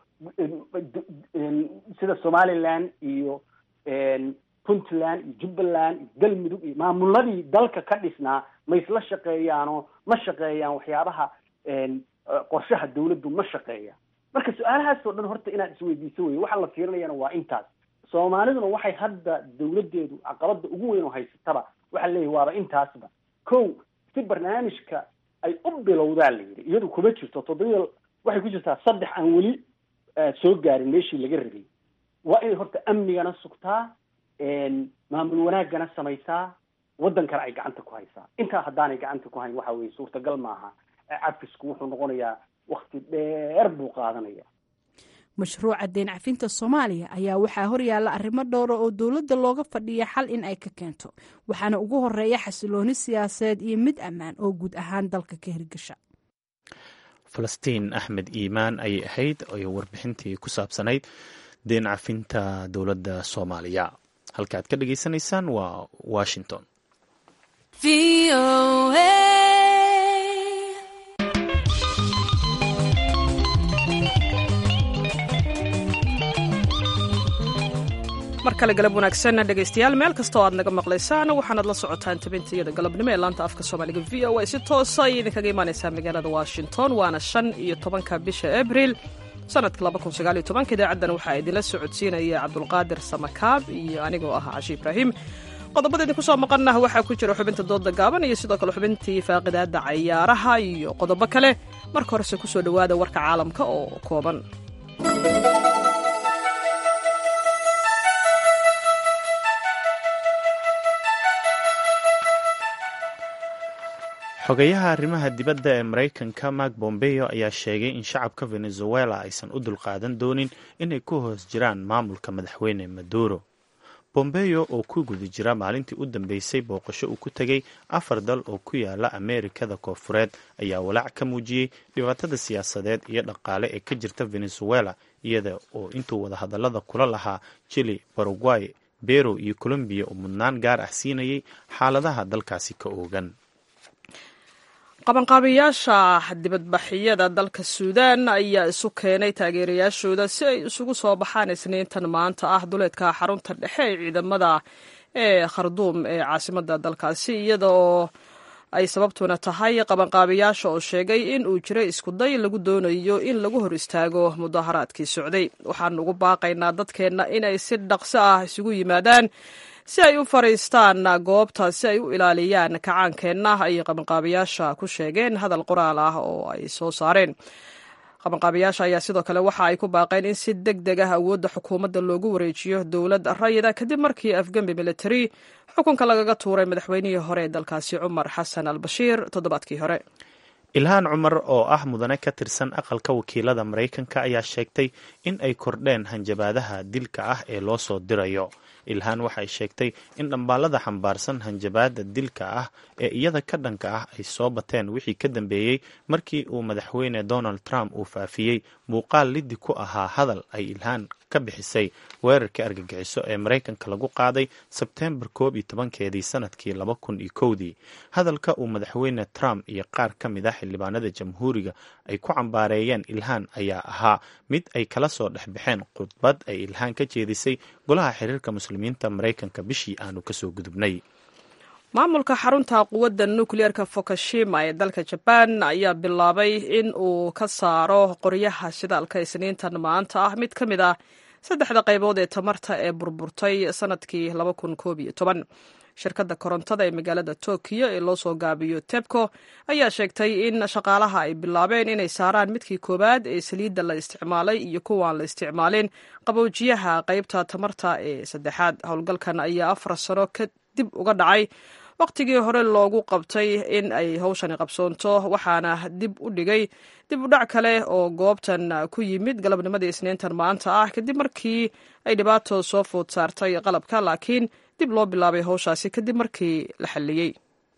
sida somaliland iyo puntland iyo jubbaland iyo galmudug iyo maamuladii dalka ka dhisnaa ma isla shaqeeyaanoo ma shaqeeyaan waxyaabaha qorshaha dawladdu ma shaqeeyaan marka su-aalahaas oo dhan horta inaad isweydiiso weye waxaa la fiirinayana waa intaas soomaaliduna waxay hadda dawladdeedu caqabada ugu weyn oo haysataba waxaa leeyahy waaba intaasba ko si barnaamijka ay u bilowdaa la yidhi iyadu kuma jirto toddobiya waxay ku jirtaa saddex aan weli soo gaarin meeshii laga rabay waa inay horta amnigana sugtaa maamul wanaagana samaysaa waddankana ay gacanta ku haysaa intaa haddaanay gacanta ku hayn waxa weye suurtagal maaha cafisku wuxuu noqonayaa wakti dheer buu qaadanaya mashruuca deen cafinta soomaaliya ayaa waxaa horyaalla arrimo dhowra oo dowladda looga fadhiya xal in ay ka keento waxaana ugu horeeya xasilooni siyaasadeed iyo mid ammaan oo guud ahaan dalka ka hirgasha falastiin axmed iimaan ayay ahayd oo warbixintii ku saabsanayd deen cafinta dowladda soomaaliya halka aad ka dhageysanaysaan waa washington mar kale galab wanaagsan dhegaystayaal meel kastoo aad naga maqlaysaan waxaanaad la socotaan tabintayada galabnimo ee laanta afka soomaaliga v o a si toosa ayay idinkaga imaanaysaa magaalada washington waana shan iyo tobanka bisha abril sanadka labakunisagaaliyo tobanka idaacaddan waxaa idinla socodsiinaya cabdulqaadir samakaab iyo anigoo ah cashi ibraahim qodobada idinku soo maqannah waxaa ku jira xubinta dooda gaaban iyo sidoo kale xubintii faaqidaada cayaaraha iyo qodobo kale marka horese kusoo dhowaada warka caalamka oo kooban xogayaha arrimaha dibadda ee maraykanka mark bombeo ayaa sheegay in shacabka venezuela aysan u dulqaadan doonin inay ku hoos jiraan maamulka madaxweyne maduro bombeyo oo ku guda jira maalintii u dambeysay booqasho uu ku tegay afar dal oo ku yaala ameerikada koonfureed ayaa walaac ka muujiyey dhibaatada siyaasadeed iyo dhaqaale ee ka jirta venezuela iyada oo intuu wadahadalada kula lahaa jili paraguay bero iyo colombiya uu mudnaan gaar ah siinayay xaaladaha dalkaasi ka oogan qabanqaabiyaasha dibadbaxyada dalka suudaan ayaa isu keenay taageerayaashooda si ay isugu soo baxaan isniintan maanta ah duleedka xarunta dhexe ee ciidamada ee kharduum ee caasimada dalkaasi iyada oo ay sababtuna tahay qabanqaabiyaasha oo sheegay in uu jiray iskuday lagu doonayo in lagu hor istaago mudaharaadkii socday waxaanu ugu baaqaynaa dadkeenna inay si dhaqso ah isugu yimaadaan si ay u fadhiistaan goobta si ay u ilaaliyaan kacaankeenna ayay qabanqaabiyaasha ku sheegeen hadal qoraal ah oo ay soo saareen qabanqaabiyaasha ayaa sidoo kale waxa ay ku baaqeen in si deg deg ah awoodda xukuumadda loogu wareejiyo dowlad rayida kadib markii afgembi military xukunka lagaga tuuray madaxweynihii hore ee dalkaasi cumar xasan al bashiir toddobaadkii hore ilhaan cumar oo ah mudane ka tirsan aqalka wakiilada maraykanka ayaa sheegtay in ay kordheen hanjabaadaha dilka ah ee loo soo dirayo ilhaan waxay sheegtay in dhambaalada xambaarsan hanjabaada dilka ah ee iyada ka dhanka ah ay soo bateen wixii ka dambeeyey markii uu madaxweyne donald trump uu faafiyey muuqaal liddi ku ahaa hadal ay ilhaan ka bixisay weerarkii argagixiso ee maraykanka lagu qaaday sebteembar koob iyo tobankeedii sanadkii laba kun iyo kowdii hadalka uu madaxweyne trump iyo qaar ka mid ah xildhibaanada jamhuuriga ay ku cambaareeyeen ilhaan ayaa ahaa mid ay kala soo dhexbaxeen khudbad ay ilhaan ka jeedisay golaha xiriirka muslimiinta maraykanka bishii aanu kasoo gudubnay maamulka xarunta quwadda nukliyeerka fukushima ee dalka jabaan ayaa bilaabay in uu ka saaro qoryaha shidaalka isniintan maanta ah mid ka mid ah saddexda qaybood ee tamarta ee burburtay sanadkii shirkadda korontada ee magaalada tokiyo ee loo soo gaabiyo tebco ayaa sheegtay in shaqaalaha ay bilaabeen inay saaraan midkii koowaad ee saliidda la isticmaalay iyo kuwaan la isticmaalin qaboojiyaha qaybta tamarta ee saddexaad howlgalkan ayaa afar sano kadib uga dhacay wakhtigii hore loogu qabtay in ay howshani qabsoonto waxaana dib u dhigay dib u dhac kale oo goobtan ku yimid galabnimadii isniintan maanta ah kadib markii ay dhibaato soo food saartay qalabka laakiin dib loo bilaabay howshaasi kadib markii la xalliyey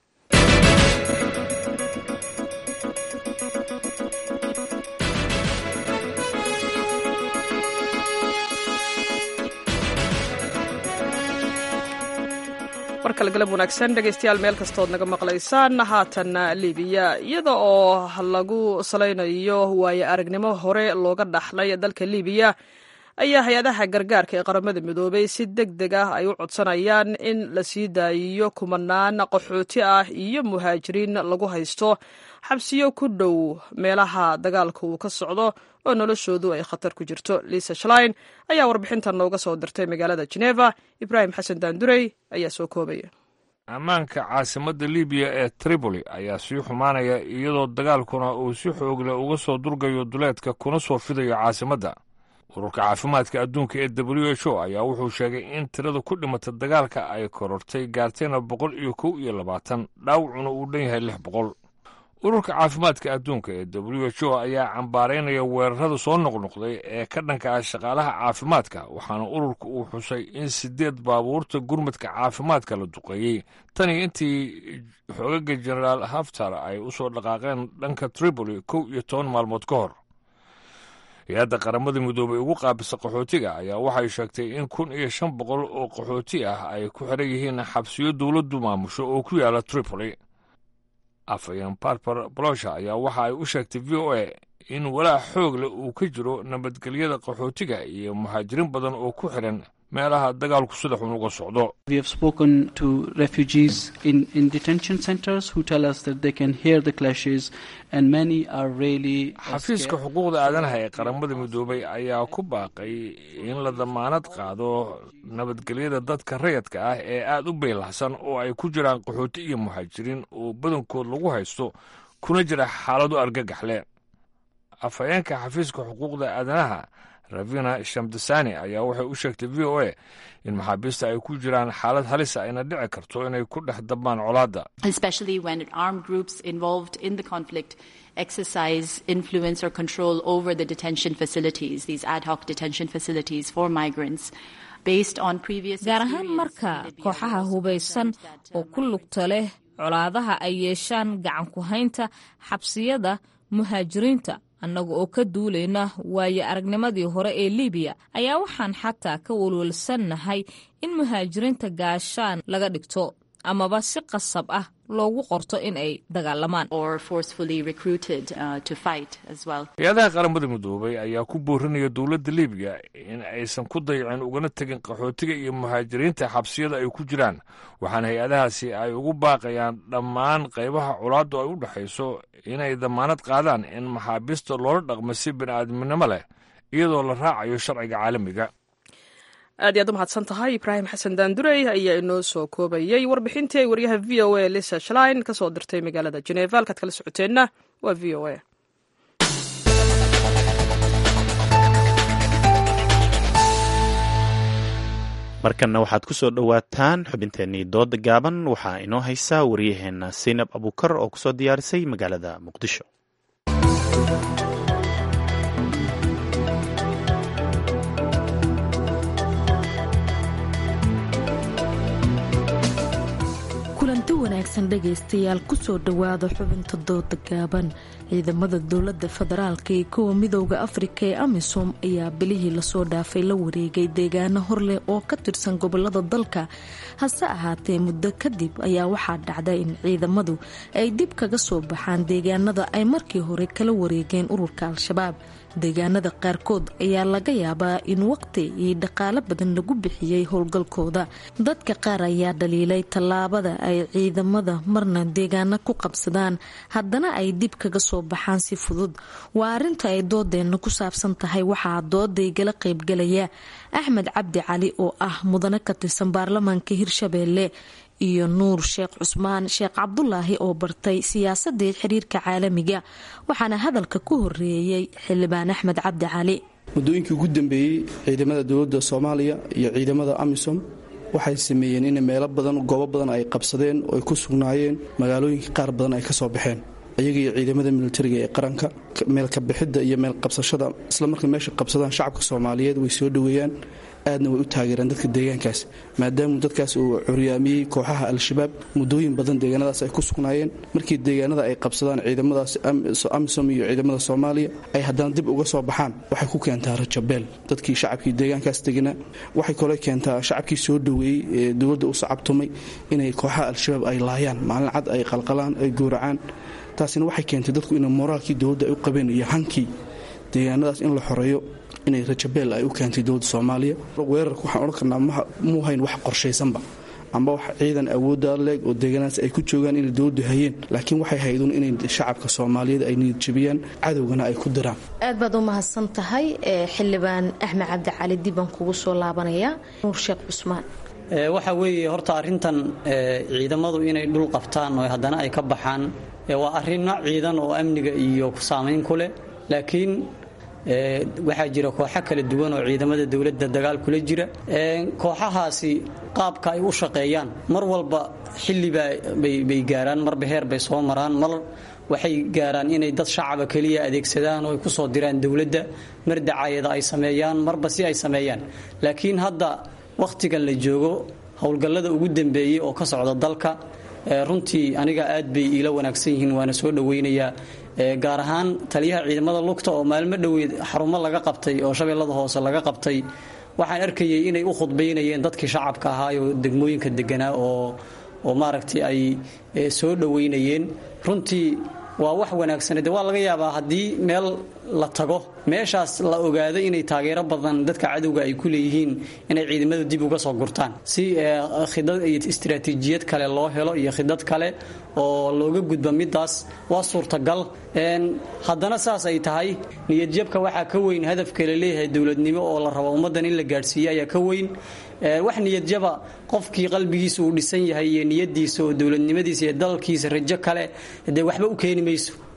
markale galab wanaagsan dhegaystayaal meel kastood naga maqlaysaan haatanna libiya iyada oo lagu salaynayo waaye aragnimo hore looga dhaxlay dalka libiya ayaa hay-adaha gargaarka ee qaramada midoobay si deg deg ah ay u codsanayaan in la sii daayiyo kumanaan qaxooti ah iyo muhaajiriin lagu haysto xabsiyo ku dhow meelaha dagaalka uu ka socdo oo noloshoodu ay khatar ku jirto liisa shlein ayaa warbixintan nooga soo dirtay magaalada geneva ibraahim xasan daandurey ayaa soo koobaya ammaanka caasimadda libiya ee tripoli ayaa sii xumaanaya iyadoo dagaalkuna uu si xoogle uga soo durgayo duleedka kuna soo fidayo caasimadda ururka caafimaadka adduunka ee w h o ayaa wuxuu sheegay in tirada ku dhimata dagaalka ay korortay gaartayna boqol iyo kow iyo labaatan dhaawacuna uu dhan yahay lix boqol ururka caafimaadka adduunka ee w h o ayaa cambaaraynaya weerarada soo noqnoqday ee ka dhanka ah shaqaalaha caafimaadka waxaana ururka uu xusay in siddeed baabuurta gurmadka caafimaadka la duqeeyey tani intii xoogaga jenaraal haftar ay u soo dhaqaaqeen dhanka tripoli kow iyo toban maalmood ka hor hay-adda qaramada midoobay ugu qaabisa qaxootiga ayaa waxay sheegtay in kun iyo shan boqol oo qaxooti ah ay ku xiran yihiin xabsiyo dowladdu maamusho oo ku yaala tripoli afhayeen barbar bolosha ayaa waxa ay u sheegtay v o a in walaac xoog leh uu ka jiro nabadgelyada qaxootiga iyo muhaajiriin badan oo ku xiran meelaha dagaalku sida xun uga socdo xafiiska xuquuqda aadanaha ee qaramada midoobay ayaa ku baaqay in la damaanad qaado nabadgelyada dadka rayadka ah ee aada u beylahsan oo ay ku jiraan qaxooti iyo muhaajiriin oo badankood lagu haysto kuna jira xaaladu argagaxle afhayeenka xafiiska xuquuqda aadanaha ravina shamdasani ayaa waxay u sheegtay v o a in maxaabiista ay ku jiraan xaalad halisa ayna dhici karto inay ku dhex dabmaan colaadda exercise influence or control over the detention facilities, these ad hoc detention facilities for migrants. gaar ahaan marka kooxaha hubaysan oo ku lugta leh colaadaha ay yeeshaan gacan ku haynta xabsiyada muhaajiriinta annaga oo ka duulayna waayo aragnimadii hore ee libiya ayaa waxaan xataa ka walwalsannahay in muhaajiriinta gaashaan laga dhigto amaba si qasab ah loogu qorto in ay dagaalamaan hay-adaha qaramada midoobay ayaa ku boorinaya dowladda libiya in aysan ku dayicin ugana tegin qaxootiga iyo muhaajiriinta xabsiyada ay ku jiraan waxaana hay-adahaasi ay ugu baaqayaan dhammaan qaybaha colaaddu ay u dhexayso inay damaanad qaadaan in maxaabiista loola dhaqmo si bini'aadminimo leh iyadoo la raacayo sharciga caalamiga aad iy aad u mahadsan tahay ibraahim xasan daandurey ayaa inoo soo koobayey warbixintii ay waryaha v o a lisa shlein ka soo dirtay magaalada jeneva halkaad kala socoteenna waa v o a markanna waxaad ku soo dhowaataan xubinteennii dooda gaaban waxaa inoo haysaa waryaheenna saynab abukar oo kusoo diyaarisay magaalada muqdisho kulanti wanaagsan dhegaystayaal kusoo dhowaada xubinta dooda gaaban ciidamada dowlada federaalka iyo kuwa midooda afrika ee amisom ayaa bilihii lasoo dhaafay la wareegay deegaano horleh oo ka tirsan gobolada dalka hase ahaatee muddo kadib ayaa waxaa dhacda in ciidamadu ay dib kaga soo baxaan deegaanada ay markii hore kala wareegeen ururka al-shabaab deegaanada qaarkood ayaa laga yaabaa in waqti iyo dhaqaalo badan lagu bixiyey howlgalkooda dadka qaar ayaa dhaliilay tallaabada ay ciidamada marna deegaano ku qabsadaan haddana ay dib kaga soo baxaan si fudud waa arinta ay doodeenna ku saabsan tahay waxaa doodaygala qaybgalaya axmed cabdi cali oo ah mudane ka tirsan baarlamaanka hirshabeelle iyo nuur sheekh cusmaan sheekh cabdulaahi oo bartay siyaasadii xiriirka caalamiga waxaana hadalka ku horeeyey xildhibaan axmed cabdi cali muddooyinkii ugu dambeeyey ciidamada dowladda soomaaliya iyo ciidamada amisom waxay sameeyeen in meelo badan goobo badan ay qabsadeen oo ay ku sugnaayeen magaalooyinka qaar badan ay ka soo baxeen iyaga iyo ciidamada militariga ee qaranka meelka bixidda iyo meel qabsashada isla markay meesha qabsadaan shacabka soomaaliyeed way soo dhoweeyaan aadna way u taageeraan dadka deegaankaas maadaama dadkaas uu curyaamiyey kooxaha al-shabaab muddooyin badan deegaanadaas ay ku sugnaayeen markii deegaanada ay qabsadaan ciidamadaas amisom iyo ciidamada soomaaliya ay haddana dib uga soo baxaan waxay ku keentaa rajabeel dadkii shacabkii deegaankaas deganaa waxay kale keentaa shacabkii soo dhoweeyey ee dowladda u sacabtumay inay kooxaha al-shabaab ay laayaan maalin cad ay qalqalaan ay gowracaan taasina waxay keentay dadku inay moraalkii dowladda ay u qabeen iyo hankii deegaanadaas in la xoreeyo inay rajabeel ay u keentay dowladda soomaaliya weerarka waxaan odhan karnaa muu hayn wax qorshaysanba amba wax ciidan awoodda leeg oo deegaanaas ay ku joogaan inay dowladdu hayeen laakiin waxay hayduun inay shacabka soomaaliyeed ay niyad jabiyaan cadowgana ay ku diraan aad baad u mahadsan tahay xildhibaan axmed cabdi cali dibbaan kugu soo laabanaya nuur sheekh cusmaan waxa weeye horta arrintan ciidamadu inay dhul qabtaan oo haddana ay ka baxaan waa arrinno ciidan oo amniga iyo saamayn ku leh laakiin waxaa jira kooxo kala duwan oo ciidamada dowladda dagaal kula jira kooxahaasi qaabka ay u shaqeeyaan mar walba xilliba bay gaaraan marba heer bay soo maraan mar waxay gaaraan inay dad shacaba keliya adeegsadaan oo ay kusoo diraan dowladda mar dacayada ay sameeyaan marba si ay sameeyaan laakiin hadda wakhtigan la joogo howlgallada ugu dambeeyey oo ka socda dalka runtii aniga aad bay iila wanaagsan yihiin waana soo dhowaynayaa gaar ahaan taliyaha ciidamada lugta oo maalmo dhoweed xarumo laga qabtay oo shabeellada hoose laga qabtay waxaan arkayay inay u khudbaynayeen dadkii shacabka ahaayoo degmooyinka deganaa oo oo maaragtay ay soo dhowaynayeen runtii waa wax wanaagsan de waa laga yaabaa haddii meel la tago meeshaas la ogaado inay taageero badan dadka cadowga ay ku leeyihiin inay ciidamadu dib uga soo gurtaan si khidad iyo istaraatiijiyad kale loo helo iyo khidad kale oo looga gudba midaas waa suurtagal haddana saas ay tahay niyadjabka waxaa ka weyn hadafka la leeyahay dowladnimo oo la rabo ummaddan in la gaadhsiiyo ayaa ka weyn wax niyadjaba qofkii qalbigiisa uu dhisan yahay iyo niyadiisa oo dowladnimadiisa iyo dalkiisa rajo kale dee waxba u keeni mayso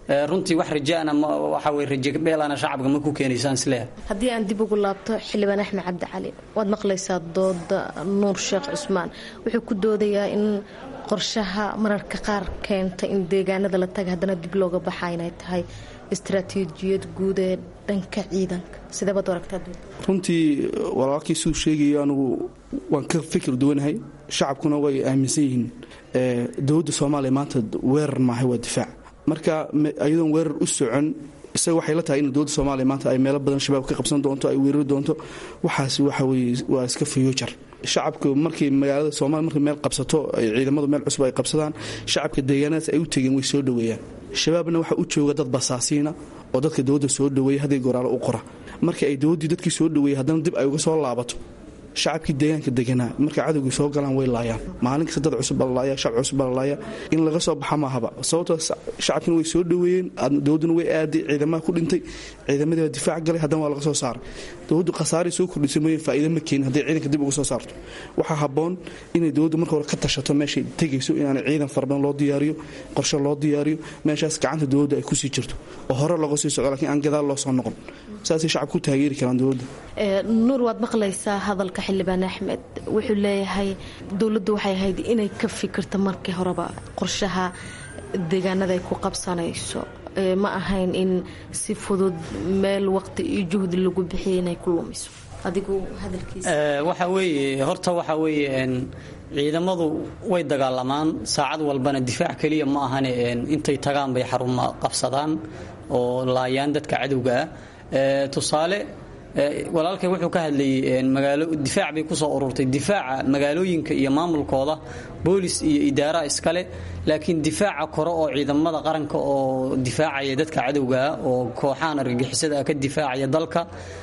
runtii wax rajaana waxa weye raje beelana shacabka ma ku keenaysaan isleeyahay haddii aan dib ugu laabto xildhibaan axmed cabdi cali waad maqlaysaa dooda nuur sheekh cusmaan wuxuu ku doodayaa in qorshaha mararka qaar keenta in deegaanada la taga haddana dib looga baxa inay tahay istaraatiijiyad guud ee dhanka ciidanka sidee baad aragtaa runtii walaalkii siduu sheegayo anugu waan ka fikir duwanahay shacabkuna way aaminsan yihiin dowladda soomaaliya maanta weerar maahay waa difaac marka iyadoon weerar u socon isaga waxay la tahay in dowladda soomaaliya maanta ay meelo badan shabaab ka qabsan doonto ay weerari doonto waxaas waxa weye waa iska fayoojar shacabka markay magaalada soomaliya markay meel qabsato ay ciidamadu meel cusub ay qabsadaan shacabka deegaanadaas ay u tegeen way soo dhoweeyaan shabaabna waxaa u jooga dad basaasiina oo dadka dowladda soo dhoweeya haddii goraalo u qora marka ay dowladdii dadkii soo dhoweeyey haddana dib ay uga soo laabato shacabkii deegaanka deganaa markay cadowgii soo galaan way laayaan maalin kasta dad cusub balalaaya shacab cusub balalaaya in laga soo baxa maahaba sababtoo shacabkina way soo dhoweeyeen dowladduna way aaday ciidamaha ku dhintay ciidamadii baa difaac galay haddana waa laga soo saaray dowladdu khasaaray soo kordhisay mooyeen faa'iida ma keenin hadday ciidanka dib uga soo saarto waxaa habboon inay dowladdu marka hore ka tashato meeshay tegayso inaanay ciidan farabadan loo diyaariyo qorshe loo diyaariyo meeshaas gacanta dowladda ay kusii jirto oo hore looga sii socdo lakiin aan gadaal loo soo noqon saasay shacabku ku taageeri karaan dowladda nuur waad maqlaysaa hadalka xildhibaan axmed wuxuu leeyahay dowladdu waxay ahayd inay ka fikirto markii horeba qorshaha deegaanada ay ku qabsanayso ma ahayn in si fudud meel waqti iyo juhdi lagu bixiyay inay ku lumiso adigu hadalkiisa waxa weeye horta waxa weeye ciidamadu way dagaalamaan saacad walbana difaac keliya ma ahane intay tagaan bay xaruma qabsadaan oo laayaan dadka cadowga ah tusaale walaalkay wuxuu ka hadlayay magaalo difaac bay kusoo ururtay difaaca magaalooyinka iyo maamulkooda boolis iyo idaara iskale laakiin difaaca kore oo ciidamada qaranka oo difaacaya dadka cadowgaa oo kooxahan argagixisada ka difaacaya dalka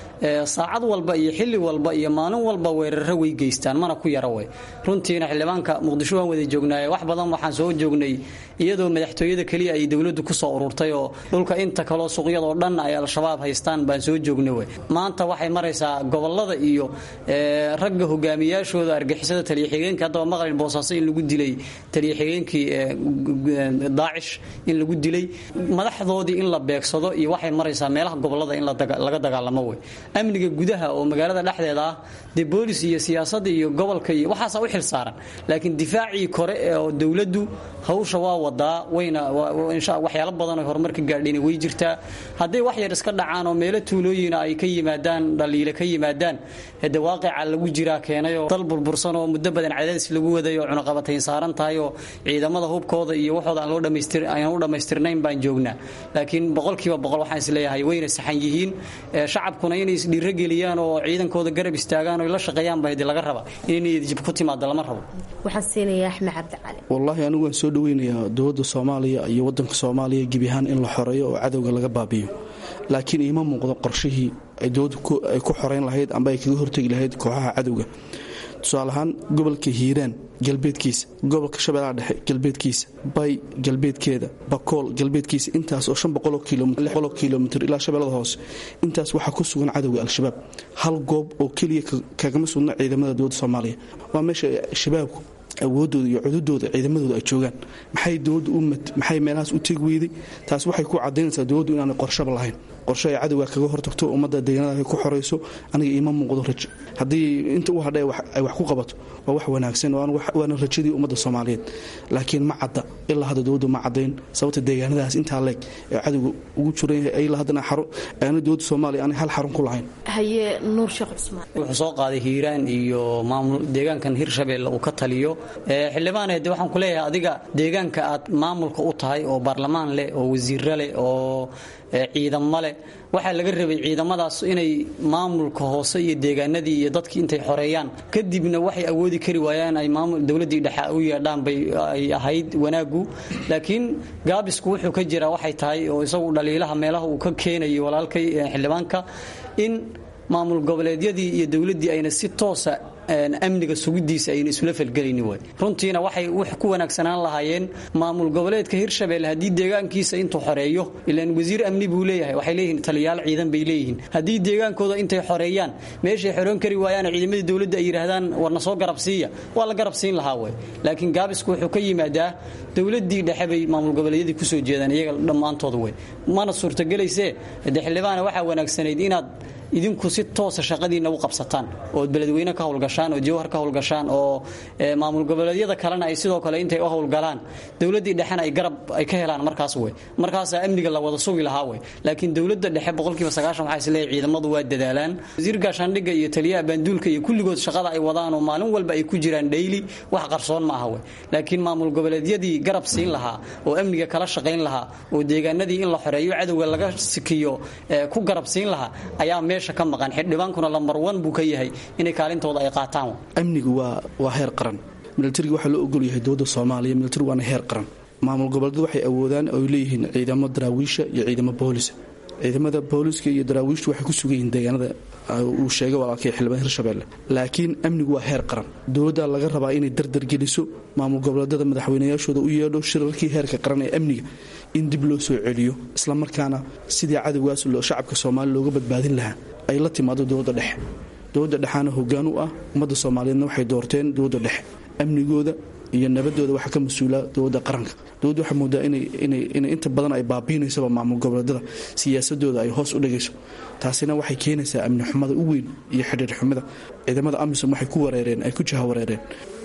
saacad walba iyo xilli walba iyo maalin walba weeraro way geystaan mana ku yara wey runtiina xildhibaanka muqdisho waan wada joognaaye wax badan waxaan soo joognay iyadoo madaxtooyada keliya ay dowladdu kusoo ururtay oo dhulka inta kaloo suuqyadoo dhan ay al-shabaab haystaan baan soo joognay wey maanta waxay maraysaa gobolada iyo ragga hogaamiyaashooda argixisada taliyaxigeenka haddaba maqlin boosaaso in lagu dilay taliyaxigeenkii daacish in lagu dilay madaxdoodii in la beegsado iyo waxay maraysaa meelaha gobolada in laga dagaalamo wey amniga gudaha oo magaalada dhexdeeda ah dee boolis iyo siyaasadda iyo gobolka iyo waxaasa u xil saaran laakiin difaacii kore oo dowladdu hawsha waa wadaa wayna waxyaalo badan oo horumar ka gaadhayna way jirtaa hadday wax yar iska dhacaan oo meelo tuulooyina ay ka yimaadaan dhaliile ka yimaadaan hade waaqica lagu jiraa keenayoo dal burbursan oo muddo badan cadaadis lagu waday oo cunaqabatayn saaran tahay oo ciidamada hubkooda iyo waxooda aan loo dhamaystir aan u dhammaystirnayn baan joognaa laakiin boqolkiiba boqol waxaan isleeyahay wayna saxan yihiin shacabkuna inay isdhiirogeliyaan oo ciidankooda garab istaagaan oo la shaqeeyaan baa hadi laga raba inay jib ku timaado lama rabo waxaan siinayaa axmed cabdicali wallaahi anigu waan soo dhoweynayaa dowladda soomaaliya iyo waddanka soomaaliya gebi ahaan in la xoreeyo oo cadowga laga baabiyo laakiin iima muuqdo qorshihii ay dowladdu ay ku xoreyn lahayd amba ay kaga hortegi lahayd kooxaha cadowga tusaale ahaan gobolka hiiraan galbeedkiisa gobolka shabeellaha dhexe galbeedkiisa bay galbeedkeeda bakool galbeedkiisa intaas oo shan boqoloo kilomitr ilaa shabeellada hoose intaas waxaa ku sugan cadowga al-shabaab hal goob oo keliya kagama sugna ciidamada dowladda soomaaliya waa meesha shabaabku awoodooda iyo cududooda ciidamadooda ay joogaan maxay dowladdu u maxay meelahaas u tegi weyday taas waxay ku cadaynaysaa dowladdu inaanay qorshaba lahayn qorshe ay cadowga kaga hortagto ummadda deegaanada ay ku xorayso aniga iima muuqdo rajo haddii inta u hadha ay wax ku qabato waa wax wanaagsan waana rajadii ummadda soomaaliyeed laakiin ma cadda ilaa hadda dowladdu ma caddayn sababta deegaanadaas intaa leeg ee cadowga ugu jiran yahay ilaa haddana aana dowladda soomaaliya aanay hal xarun ku lahayn haye nuur sheekh cusmaan wuxuu soo qaaday hiiraan iyo maamul deegaankan hirshabeelle uu ka taliyo xildhibaan de waxaan ku leeyahay adiga deegaanka aad maamulka u tahay oo baarlamaan leh oo wasiiro leh oo ciidamo leh waxaa laga rabay ciidamadaas inay maamulka hoose iyo deegaanadii iyo dadkii intay xoreeyaan kadibna waxay awoodi kari waayaan ay dowladii dhexe u yeedhaan bay ay ahayd wanaagu laakiin gaabisku wuxuu ka jiraa waxay tahay oo isagu dhaliilaha meelaha uu ka keenayo walaalkay xildhibaanka in maamul goboleedyadii iyo dowladdii ayna si toosa amniga sugidiisa ayna isula falgelayni way runtiina waxay wax ku wanaagsanaan lahaayeen maamul goboleedka hirshabelle haddii deegaankiisa intuu xoreeyo ilaan wasiir amni buu leeyahay waxay leeyihiin taliyaal ciidan bay leeyihiin haddii deegaankooda intay xoreeyaan meeshay xoroon kari waayaan ciidamadii dowladda ay yidhaahdaan warna soo garabsiiya waa la garabsiin lahaa way laakiin gaabisku wuxuu ka yimaadaa dowladii dhexe bay maamul goboleedyadii kusoo jeedaan iyaga dhammaantooda wey mana suurtagelaysee de xildhibaana waxaa wanaagsanayd inaad idinku si toosa shaqadiina u qabsataan ood beledweyne ka howlgashaan oo jawhar ka howlgashaan oo maamul goboleedyada kalena ay sidoo kale intay u howlgalaan dowladii dhexena ay garab ay ka helaan markaas wey markaasaa amniga la wada sugi lahaa wey laakiin dowladda dhexe boqolkiiba sagaashan waxaa isleeyahay ciidamadu waa dadaalaan wasiir gaashaandhigga iyo taliyaha baanduulka iyo kulligood shaqada ay wadaan oo maalin walba ay ku jiraan dhayli wax qarsoon ma aha wey laakiin maamul goboleedyadii garab siin lahaa oo amniga kala shaqayn lahaa oo deegaanadii in la xoreeyo cadowga laga sikiyo ku garab siin lahaa ayaa meesha ka maqan xildhibaankuna lambar wan buu ka yahay inay kaalintooda ay qaataan amnigu waa waa heer qaran milatariga waxaa loo ogol yahay dowladda soomaaliya milatari waana heer qaran maamul goboleedyadu waxay awoodaan oy leeyihiin ciidamo daraawiisha iyo ciidamo boolisa ciidamada booliska iyo daraawiishtu waxay ku sugan yihiin deegaanada uu sheegay walaalkay xildhibaan hirshabelle laakiin amnigu waa heer qaran dowladda laga rabaa inay dardargeliso maamul goboleedyada madaxweynayaashooda u yeedho shirarkii heerka qaran ee amniga in dib loo soo celiyo islamarkaana sidii cadowgaas shacabka soomaaliya looga badbaadin lahaa ay la timaado dowladda dhexe dowladda dhexaana hoggaan u ah ummadda soomaaliyeedna waxay doorteen dowladda dhexe amnigooda iyo nabadooda waxaa ka mas-uula dowladda qaranka dowladda waxaa moodaa inay inta badan ay baabiinaysaba maamul goboleedyada siyaasadooda ay hoos u dhigayso taasina waxay keenaysaa amni xumada u weyn iyo xidhiir xumida ciidamada amisom waxay ku wareereen ay ku jaha wareereen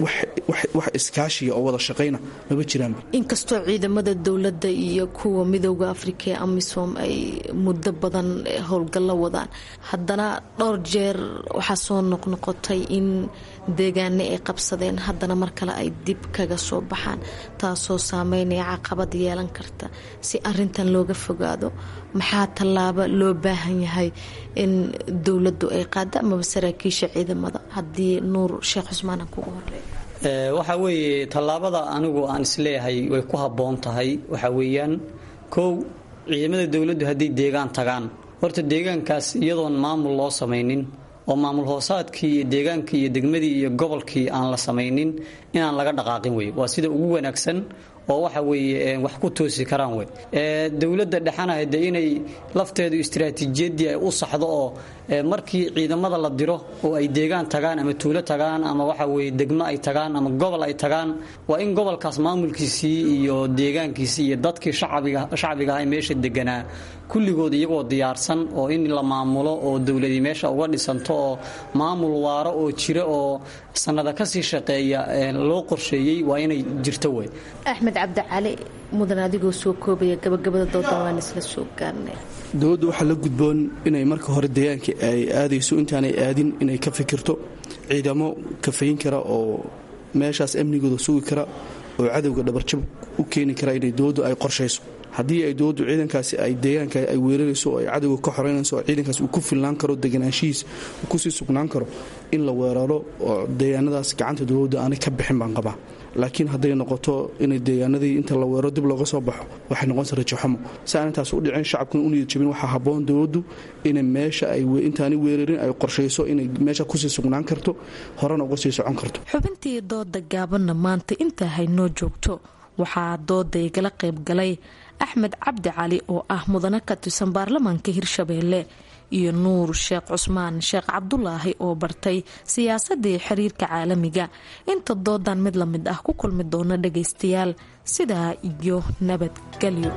wax iskaashiya oo wada shaqayna maba jiraanba inkastoo ciidamada dowladda iyo kuwa midooda afrika ee amisom ay muddo badan howlgallo wadaan haddana dhowr jeer waxaa soo noqnoqotay in deegaane ay qabsadeen haddana mar kale ay dib kaga soo baxaan taasoo saameynaya caqabad yeelan karta si arintan looga fogaado maxaa tallaabo loo baahan yahay in dowladdu ay qaada amaba saraakiisha ciidamada haddii nuur sheekh cusmaan aan kugu horeeyo waxa weeye tallaabada anigu aan isleeyahay way ku habboon tahay waxa weeyaan kow ciidamada dowladdu hadday deegaan tagaan horta deegaankaas iyadoon maamul loo samaynin oo maamul hoosaadkii iyo deegaankii iyo degmadii iyo gobolkii aan la samaynin inaan laga dhaqaaqin wey waa sida ugu wanaagsan oo waxa weeye wax ku toosi karaan wey dowladda dhexana hade inay lafteedu istaraatiijiyadii ay u saxdo oo markii ciidamada la diro oo ay deegaan tagaan ama tuulo tagaan ama waxa weye degmo ay tagaan ama gobol ay tagaan waa in gobolkaas maamulkiisii iyo deegaankiisii iyo dadkii shacbiga aha meesha deganaa kulligood iyagoo diyaarsan oo in la maamulo oo dowladii meesha uga dhisanto oo maamul waaro oo jira oo sanada kasii shaqeeya loo qorsheeyey waa inay jirto wey axmed cabdicali mudan adigoo soo koobaya gabagabada doodan waan isla soo gaarnay dowladda waxaa la gudboon inay marka hore deegaanka ay aadayso intaanay aadin inay ka fikirto ciidamo kafayn kara oo meeshaas amnigooda sugi kara oo cadowga dhabarjab u keeni kara inay dowladdu ay qorshayso haddii ay dowladdu ciidankaasi ay deegaanka ay weerarayso oo ay cadowga ka xoreynayso oo ciidankaas uu ku filnaan karo deganaanshihiis uu kusii sugnaan karo in la weeraro oo deegaanadaas gacanta dowladda aanay ka bixin baan qabaa laakiin hadday noqoto inay deegaanadii inta la weeraro dib looga soo baxo waxay noqonaysa rajaxumo si aan intaas u dhicin shacabkuna u niyad jabin waxaa habboon dowladdu inay meesha ay intaani weerarin ay qorshayso inay meesha kusii sugnaan karto horena uga sii socon karto xubintii dooda gaabanna maanta intaa haynoo joogto waxaa dooda igala qayb galay axmed cabdi cali oo ah mudane ka tirsan baarlamaanka hirshabeelle iyo nuur sheekh cusmaan sheekh cabdulaahi oo bartay siyaasadii xiriirka caalamiga inta doodan mid la mid ah ku kulmi doona dhagaystayaal sidaa iyo nabadgelyo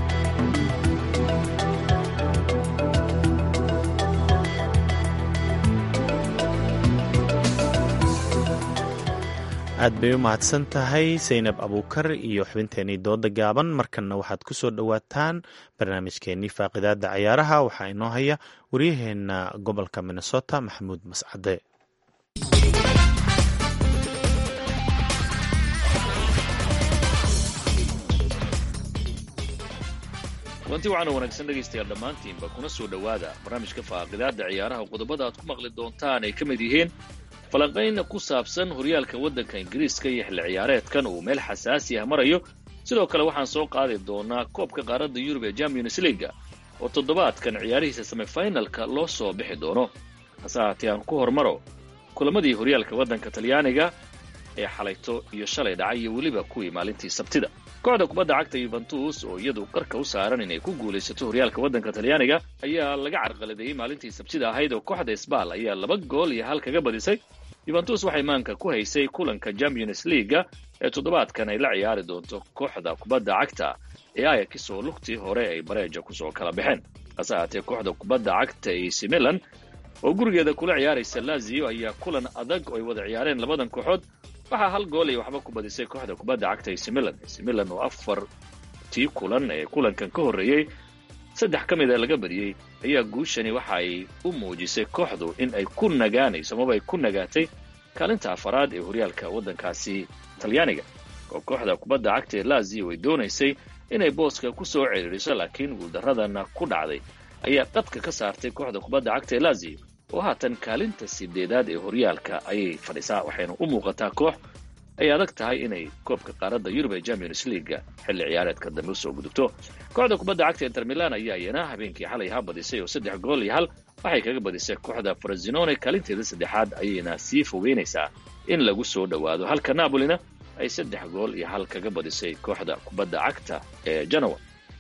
aad bay u mahadsan tahay saynab abuukar iyo xubinteenii dooda gaaban markanna waxaad ku soo dhowaataan barnaamijkeenii faaqidaada cayaaraha waxaa inoo haya waryaheena gobolka minnesota maxamuud mascade kulanti waxaana wanaagsan dhegaystayaal dhammaantiinba kuna soo dhowaada barnaamijka faaqidaada ciyaaraha qodobada aad ku maqli doontaan ay ka mid yihiin falanqayn ku saabsan horyaalka waddanka ingiriiska iyo xilli ciyaareedkan uu meel xasaasi ah marayo sidoo kale waxaan soo qaadi doonaa koobka qaaradda yurub ee champions leaga oo toddobaadkan ciyaarihiisa semifinalka loo soo bixi doono hase haatee aan ku hormaro kulamadii horyaalka waddanka talyaaniga ee xalayto iyo shalay dhacay iyo weliba kuwii maalintii sabtida kooxda kubadda cagta yuventus oo iyadu qarka u saaran inay ku guulaysato horyaalka waddanka talyaaniga ayaa laga carqaladeeyey maalintii sabtida ahayd oo kooxda sbal ayaa laba gool iyo hal kaga badisay yuventus waxay maanka ku haysay kulanka champions leaga ee toddobaadkan ay la ciyaari doonto kooxda kubadda cagta ee ayax oo lugtii hore ay bareeja kusoo kala baxeen hase ahaatee kooxda kubadda cagta ac milan oo gurigeeda kula ciyaaraysa lazio ayaa kulan adag oo ay wada ciyaareen labadan kooxood waxaa hal gool ay waxba ku badisay kooxda kubadda cagta ac milan ac milan oo afartii kulan ee kulankan ka horreeyey saddex ka mid a laga badiyey ayaa guushani waxa ay u muujisay kooxdu in ay ku nagaanayso amaba ay ku nagaatay kaalinta afaraad ee horyaalka waddankaasi talyaaniga oo kooxda kubadda cagta ee lazio ay doonaysay inay booska ku soo ciriiriso laakiin guuldaradana ku dhacday ayaa qadka ka saartay kooxda kubadda cagta ee lazio oo haatan kaalinta sideedaad ee horyaalka ayay fadhisaa waxayna u muuqataa koox ay adag tahay inay koobka qaaradda yurub ee champions leaga xilli ciyaareedka dambe usoo gudubto kooxda kubadda cagta inter milan ayaa iyana habeenkii xalay ha badisay oo saddex gool iyo hal waxay kaga badisay kooxda frasinone kaalinteeda saddexaad ayayna sii fogeynaysaa in lagu soo dhowaado halka napolina ay saddex gool iyo hal kaga badisay kooxda kubadda cagta ee janowa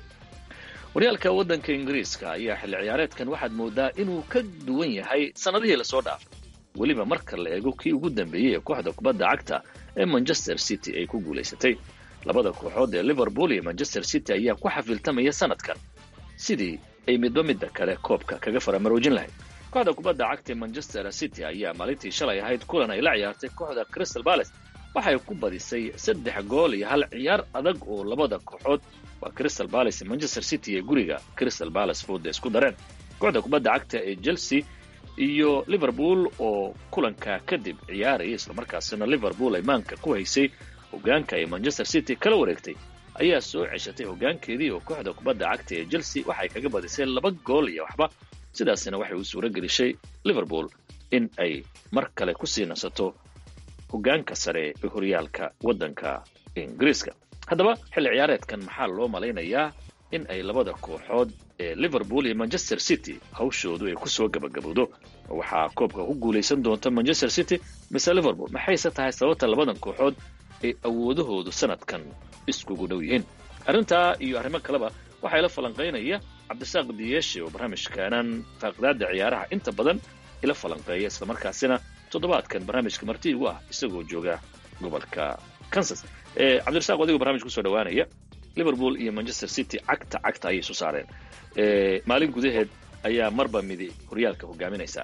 horyaalka waddanka ingiriiska ayaa xilli ciyaareedkan waxaad moodaa inuu ka duwan yahay sannadihii lasoo dhaafay weliba marka la eego kii ugu dambeeyey ee kooxda kubadda cagta ee manchester city ay ku guulaysatay labada kooxood ee liverpool iyo manchester city ayaa ku xafiltamaya sanadkan sidii ay midba midda kale koobka kaga faramaroojin lahayd kooxda kubadda cagta ee manchester city ayaa maalintii shalay ahayd kulan ay la ciyaartay kooxda crystal palace waxay ku badisay saddex gool iyo hal ciyaar adag oo labada kooxood waa crystal palace manchester city ee guriga crystal palace fooda isku dareen kooxda kubadda cagta ee chelsea iyo liverpool oo kulanka kadib ciyaaraya islamarkaasina liverpool ay maanka ku haysay hogaanka ay manchester city kala wareegtay ayaa soo ceshatay hogaankeedii oo kooxda kubadda cagta ee chelsea waxay kaga badisay laba gool iyo waxba sidaasina waxay u suuro gelisay liverpool in ay mar kale kusii nasato hogaanka sare ee horyaalka waddanka ingiriiska haddaba xilli ciyaareedkan maxaa loo malaynayaa in ay labada kooxood ee liverpool iyo manchester city hawshoodu ay kusoo gabagabowdo waxaa koobka ku guulaysan doonta manchester city mise liverpool maxayse tahay sababta labadan kooxood ay awoodahoodu sanadkan iskugu dhow yihiin arrintaa iyo arrimo kaleba waxaa ila falanqaynaya cabdisaaq diyeeshe oo barnaamijkaanan faaqidaada ciyaaraha inta badan ila falanqeeya islamarkaasina toddobaadkan barnaamijka marti igu ah isagoo jooga gobolka kansas cabdirasaaq adigo barnamij kusoo dhawaanaya liverpool iyo manchester city cagta cagta ayay isu saareen maalin gudaheed ayaa marba midi horyaalka hogaaminaysaa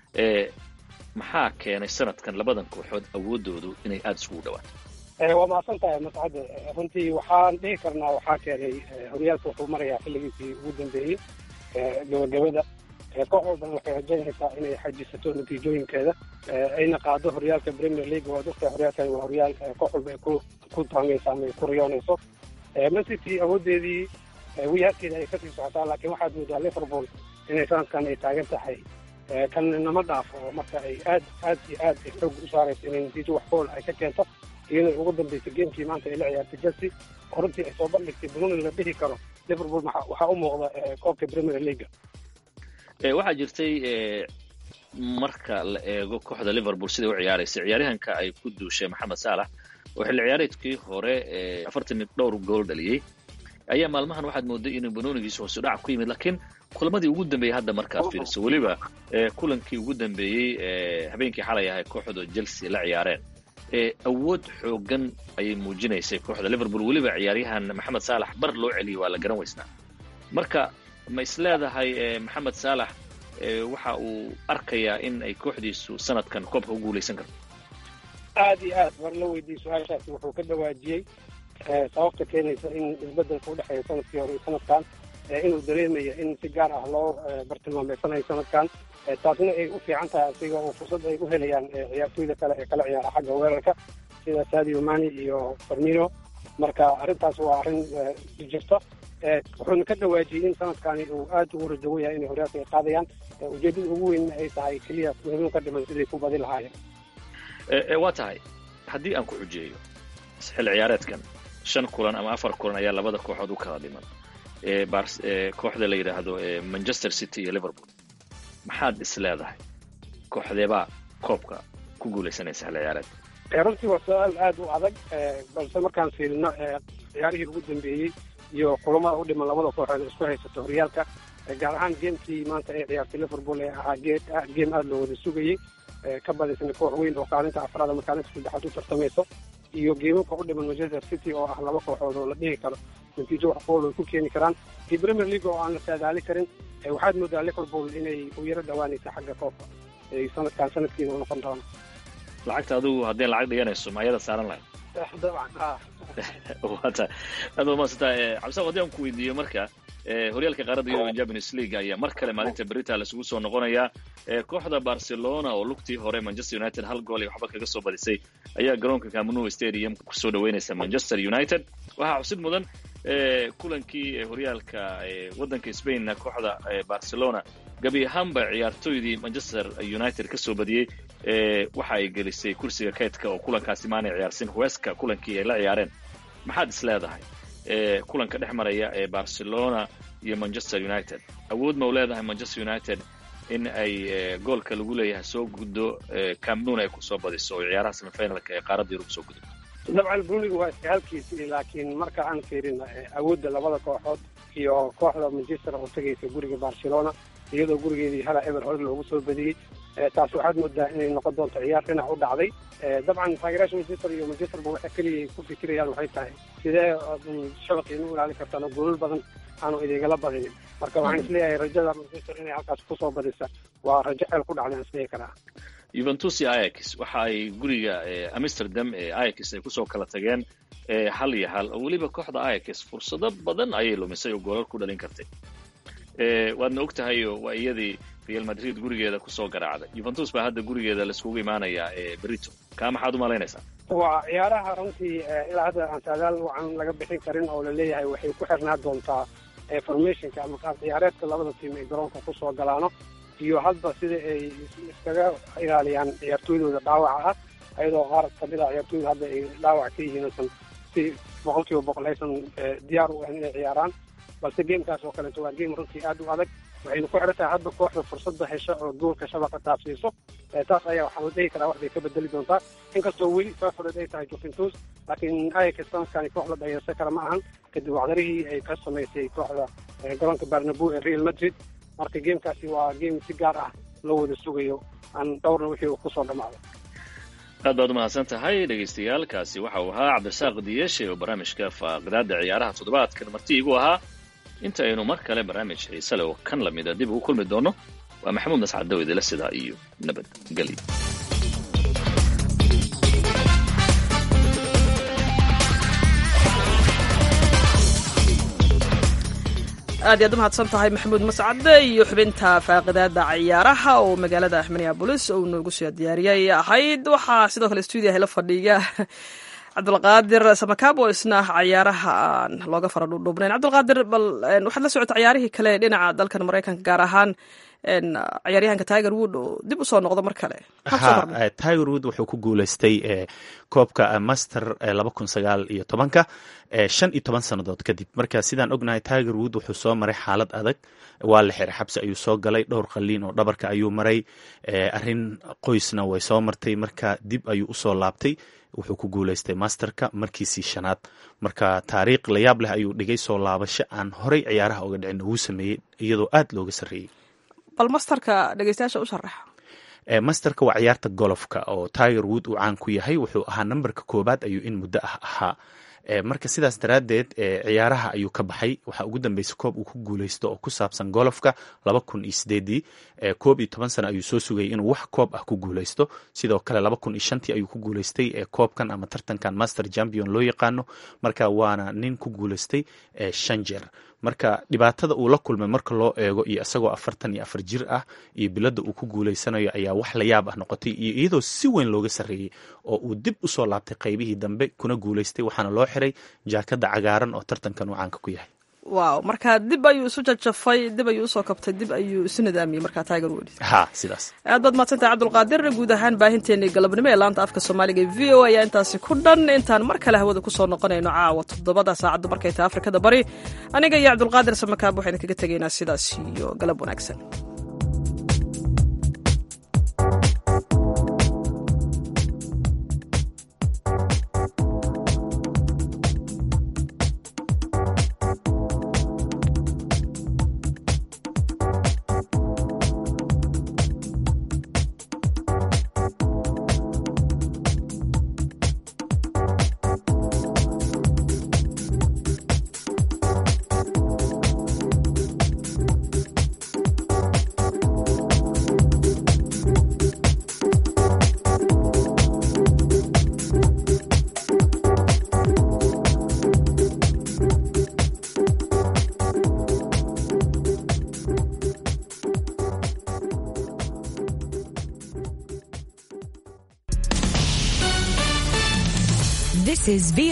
maxaa keenay sanadkan labadan kooxood awoodoodu inay aada isugu dhawaato waa mahadsan tahay mascade runtii waxaan dhihi karnaa waxaa keenay horyaalka wuxuu marayaa xilligiisii ugu dambeeyey gabagabada koox walban waxay rajaynaysaa inay xajisato natiijooyinkeeda ayna qaado horyaalka premier league waad ogtahay horyaalkan waa horyaal koox walba ay ku ku taangaysa ama ay ku riyoonayso man city awoodeedii wiyaarkeeda ay kasii socotaa laakiin waxaad moodaa liverpool inay sanadkan ay taagan tahay kan nama dhaafo marka ay aad aad iyo aad ay xoog u saarayso inay natiijo wax gool ay ka keento iyadoo ugu dambeysay geemkii maanta ay la ciyaartay chelsea oo runtii ay soo bandhigtay bununi la dhihi karo liverpool waxaa u muuqda koobka premier league waxaa jirtay marka la eego kooxda liverpool siday u ciyaaraysa ciyaaryahanka ay ku duushay maxamed saalax oo xilli ciyaareedkii hore afartan iyo dhowr gool dhaliyey ayaa maalmahan waxaad mooday inuu banoonigiisa hoose dhac ku yimid laakiin kulamadii ugu dambeeyey hadda markaad fiiriso weliba kulankii ugu dambeeyey habeenkii xalay ahay kooxda chelsea la ciyaareen awood xoogan ayay muujinaysay kooxda liverpool weliba ciyaaryahan maxamed saalax bar loo celiyey waa la garan weysnaa marka ma is leedahay maxamed saalax waxa uu arkayaa in ay kooxdiisu sanadkan koobka ku guulaysan karto aad iyo aad war la weydiiyey su-aashaasi wuxuu ka dhawaajiyey sababta keenaysa in isbedelka udhexeeya sanadkii hore iyo sanadkan inuu dareemayo in si gaar ah loo bartilmaameysanayo sanadkan taasna ay u fiican tahay asiga oo fursad ay u helayaan ciyaartooyda kale ee kala ciyaara xagga weerarka sida sadio mani iyo farmino marka arrintaas waa arrin jirta wuxuuna ka dhawaajiyey in sanadkani uu aad ugu rajawan yahay inay horyaalka ay qaadayaan ujeedada ugu weynna ay tahay keliya muhiim ka dhiman siday ku badi lahaayeen waa tahay haddii aan ku xujeeyo xilli ciyaareedkan shan kulan ama afar kulan ayaa labada kooxood u kala dhiman kooxda la yidhaahdo manchester city iyo liverpool maxaad is leedahay kooxdeebaa koobka ku guuleysanaysa xilli ciyaareed runtii waa su-aal aada u adag balse markaan fiirino ciyaarihii ugu dambeeyey iyo kulamada u dhiman labada kooxood isku haysato horyaalka gaar ahaan geemkii maanta ay ciyaartay liverpool ee ahaa geed geem aada loo wada sugayey ka badaysana koox weyn oo kaalinta afraad ama kaalinta saddexaad u tartamayso iyo geemamka u dhiman manchester city oo ah laba kooxood oo la dhihi karo natiijo wax kool ay ku keeni karaan iyo premier league oo aan la saadaali karin waxaad moodaa liverpool inay u yaro dhawaanaysa xagga koobka sanadkan sanadkiina u noqon doono lacagta adigu haddii lacag dhiganayso maayada saaran lahayd dabcan ha wata aad baad mahadsantaa cabdisaaq haddii aan ku weydiiyo marka horyaalka qaaradda yurub champions league ayaa mar kale maalinta berita laisugu soo noqonayaa kooxda barcelona oo lugtii hore manchester united hal gool iyo waxba kaga soo badisay ayaa garoonka camnou stadium kusoo dhaweynaysa manchester united waxaa xusid mudan kulankii horyaalka waddanka spainna kooxda barcelona gabi ahaanba ciyaartooydii manchester united ka soo badiyey waxa ay gelisay kursiga kaydka oo kulankaasi maanay ciyaarsin hueska kulankii ay la ciyaareen maxaad is leedahay kulanka dhex maraya ee barcelona iyo manchester united awood ma u leedahay manchester united in ay goolka lagu leeyahay soo guddo camnoon ay kusoo badiso oo ciyaaraha semifinalka ee qaaradda yurub soo gudubto dabcan bruniga waa iska halkiisii laakiin marka aan fiirin awoodda labada kooxood iyo kooxda manchester oo tegaysa guriga barcelona iyadoo gurigeedii hala eber hore loogu soo badiyey taas waxaad moodaa inay noqon doonto ciyaar dhinac u dhacday dabcan taageeraasha manchester iyo manchesterba waxay keliya ku fikirayaan waxay tahay sidee shabaqiina u ilaalin kartaan oo goolal badan aanu idingala badinin marka waxaan isleeyahay rajada manchester inay halkaas kusoo badisa waa rajo ceel ku dhacday aan isleeyi karaa juventus iyo ayax waxa ay guriga amsterdam ee ayax ay kusoo kala tageen hal iyo hal oo weliba kooxda ayax fursado badan ayay lumisay oo goolal ku dhalin kartay waadna og tahay oo waa iyadii real madrid gurigeeda kusoo garaacday juventus baa hadda gurigeeda laiskugu imaanayaa ee berito kaa maxaad u malaynaysaa waa ciyaaraha runtii ilaa hadda aan saadaal wacan laga bixin karin oo laleeyahay waxay ku xirnaa doontaa formationka ama qaab ciyaareedka labada tiim ay garoonka kusoo galaano iyo hadba sida ay iskaga ilaaliyaan ciyaartooydooda dhaawaca ah ayadoo qaar kamid a ciyaartooyda hadda ay dhaawac ka yihiin aysan si boqol kiiba boqol aysan diyaar u ahayn inay ciyaaraan balse geemkaas oo kaleeto waa geem runtii aad u adag waxaynu ku xiran tahay hadba kooxda fursadda hesha oo goolka shabaqa taabsiiso taas ayaa waxaa la dhihi karaa wax bay ka bedeli doontaa inkastoo weli favorid ay tahay juventus laakiin ayax sanadkani koox la dhayarsan kara ma ahan kadib wacdarihii ay ka samaysay kooxda garoonka barnabu ee real madrid marka geemkaasi waa geem si gaar ah loo wada sugayo aan dhowrna wixii uu kusoo dhammaado aad baad umahadsan tahay dhegaystayaal kaasi waxa uu ahaa cabdirasaaq diyeshe oo barnaamijka faaqidaada ciyaaraha toddobaadkan marti igu ahaa inta aynu mar kale barnaamij xiise leh oo kan lamida dib ugu kulmi doono waa maxamuud nascad dawidila sidaa iyo nabadgelyo aad iyaad u mahadsan tahay maxamuud mascade iyo xubinta faaqidaada ciyaaraha oo magaalada minneabolis uu noogu soo diyaariyay ahayd waxaa sidoo kale stuudiyaha la fadhiya cabdulqaadir samakaab oo isna cayaaraha aan looga fara dhuudhuubnayn cabdulqaadir bal waxaad la socota ciyaarihii kale dhinaca dalkan maraykanka gaar ahaan ciyaaryahanka tiger wood oo dib usoo noqdo mar kale ha tiger wood wuxuu ku guuleystay koobka master laba kun sagaal iyo tobanka shan iyo toban sannadood kadib marka sidaan ognahay tiger wood wuxuu soo maray xaalad adag waa la xiray xabsi ayuu soo galay dhowr qaliin oo dhabarka ayuu maray arrin qoysna way soo martay marka dib ayuu usoo laabtay wuxuu ku guuleystay masterka markiisii shanaad marka taariikh layaab leh ayuu dhigay soo laabasho aan horey ciyaaraha oga dhicin ugu sameeyey iyadoo aad looga sarreeyey bal masterka dhegeystayaasha u sharax masterka waa ciyaarta golofka oo tiger wood uu caan ku yahay wuxuu ahaa nambarka koobaad ayuu in muddo ah ahaa marka sidaas daraaddeed ciyaaraha ayuu ka baxay waxaa ugu dambeysay koob uu ku guuleysto oo ku saabsan golofka laba kun iyo sideedii koob iyo toban sano ayuu soo sugayay inuu wax koob ah ku guuleysto sidoo kale laba kun iyo shantii ayuu ku guuleystay koobkan ama tartankan master champion loo yaqaano marka waana nin ku guuleystay shan jeer marka dhibaatada uu la kulmay marka loo eego iyo isagoo afartan iyo afar jir ah iyo biladda uu ku guuleysanayo ayaa wax la yaab ah noqotay iyo iyadoo si weyn looga sarreeyey oo uu dib usoo laabtay qaybihii dambe kuna guuleystay waxaana loo xiray jaakada cagaaran oo tartankan uu caanka ku yahay wow marka dib ayuu isu jajafay dib ayuu usoo kabtay dib ayuu isu nidaamiyey markaa tiger wood ha sidaas aad baad mahadsantahay cabdulqaadir guud ahaan baahinteenii galabnimo ee laanta afka soomaaliga e v o ayaa intaasi ku dhan intaan mar kale hawada kusoo noqonayno caawa toddobada saacadda markay tahay afrikada bari aniga iyo cabdulqaadir samakaab waxaynu kaga tegaynaa sidaas iyo galab wanaagsan This is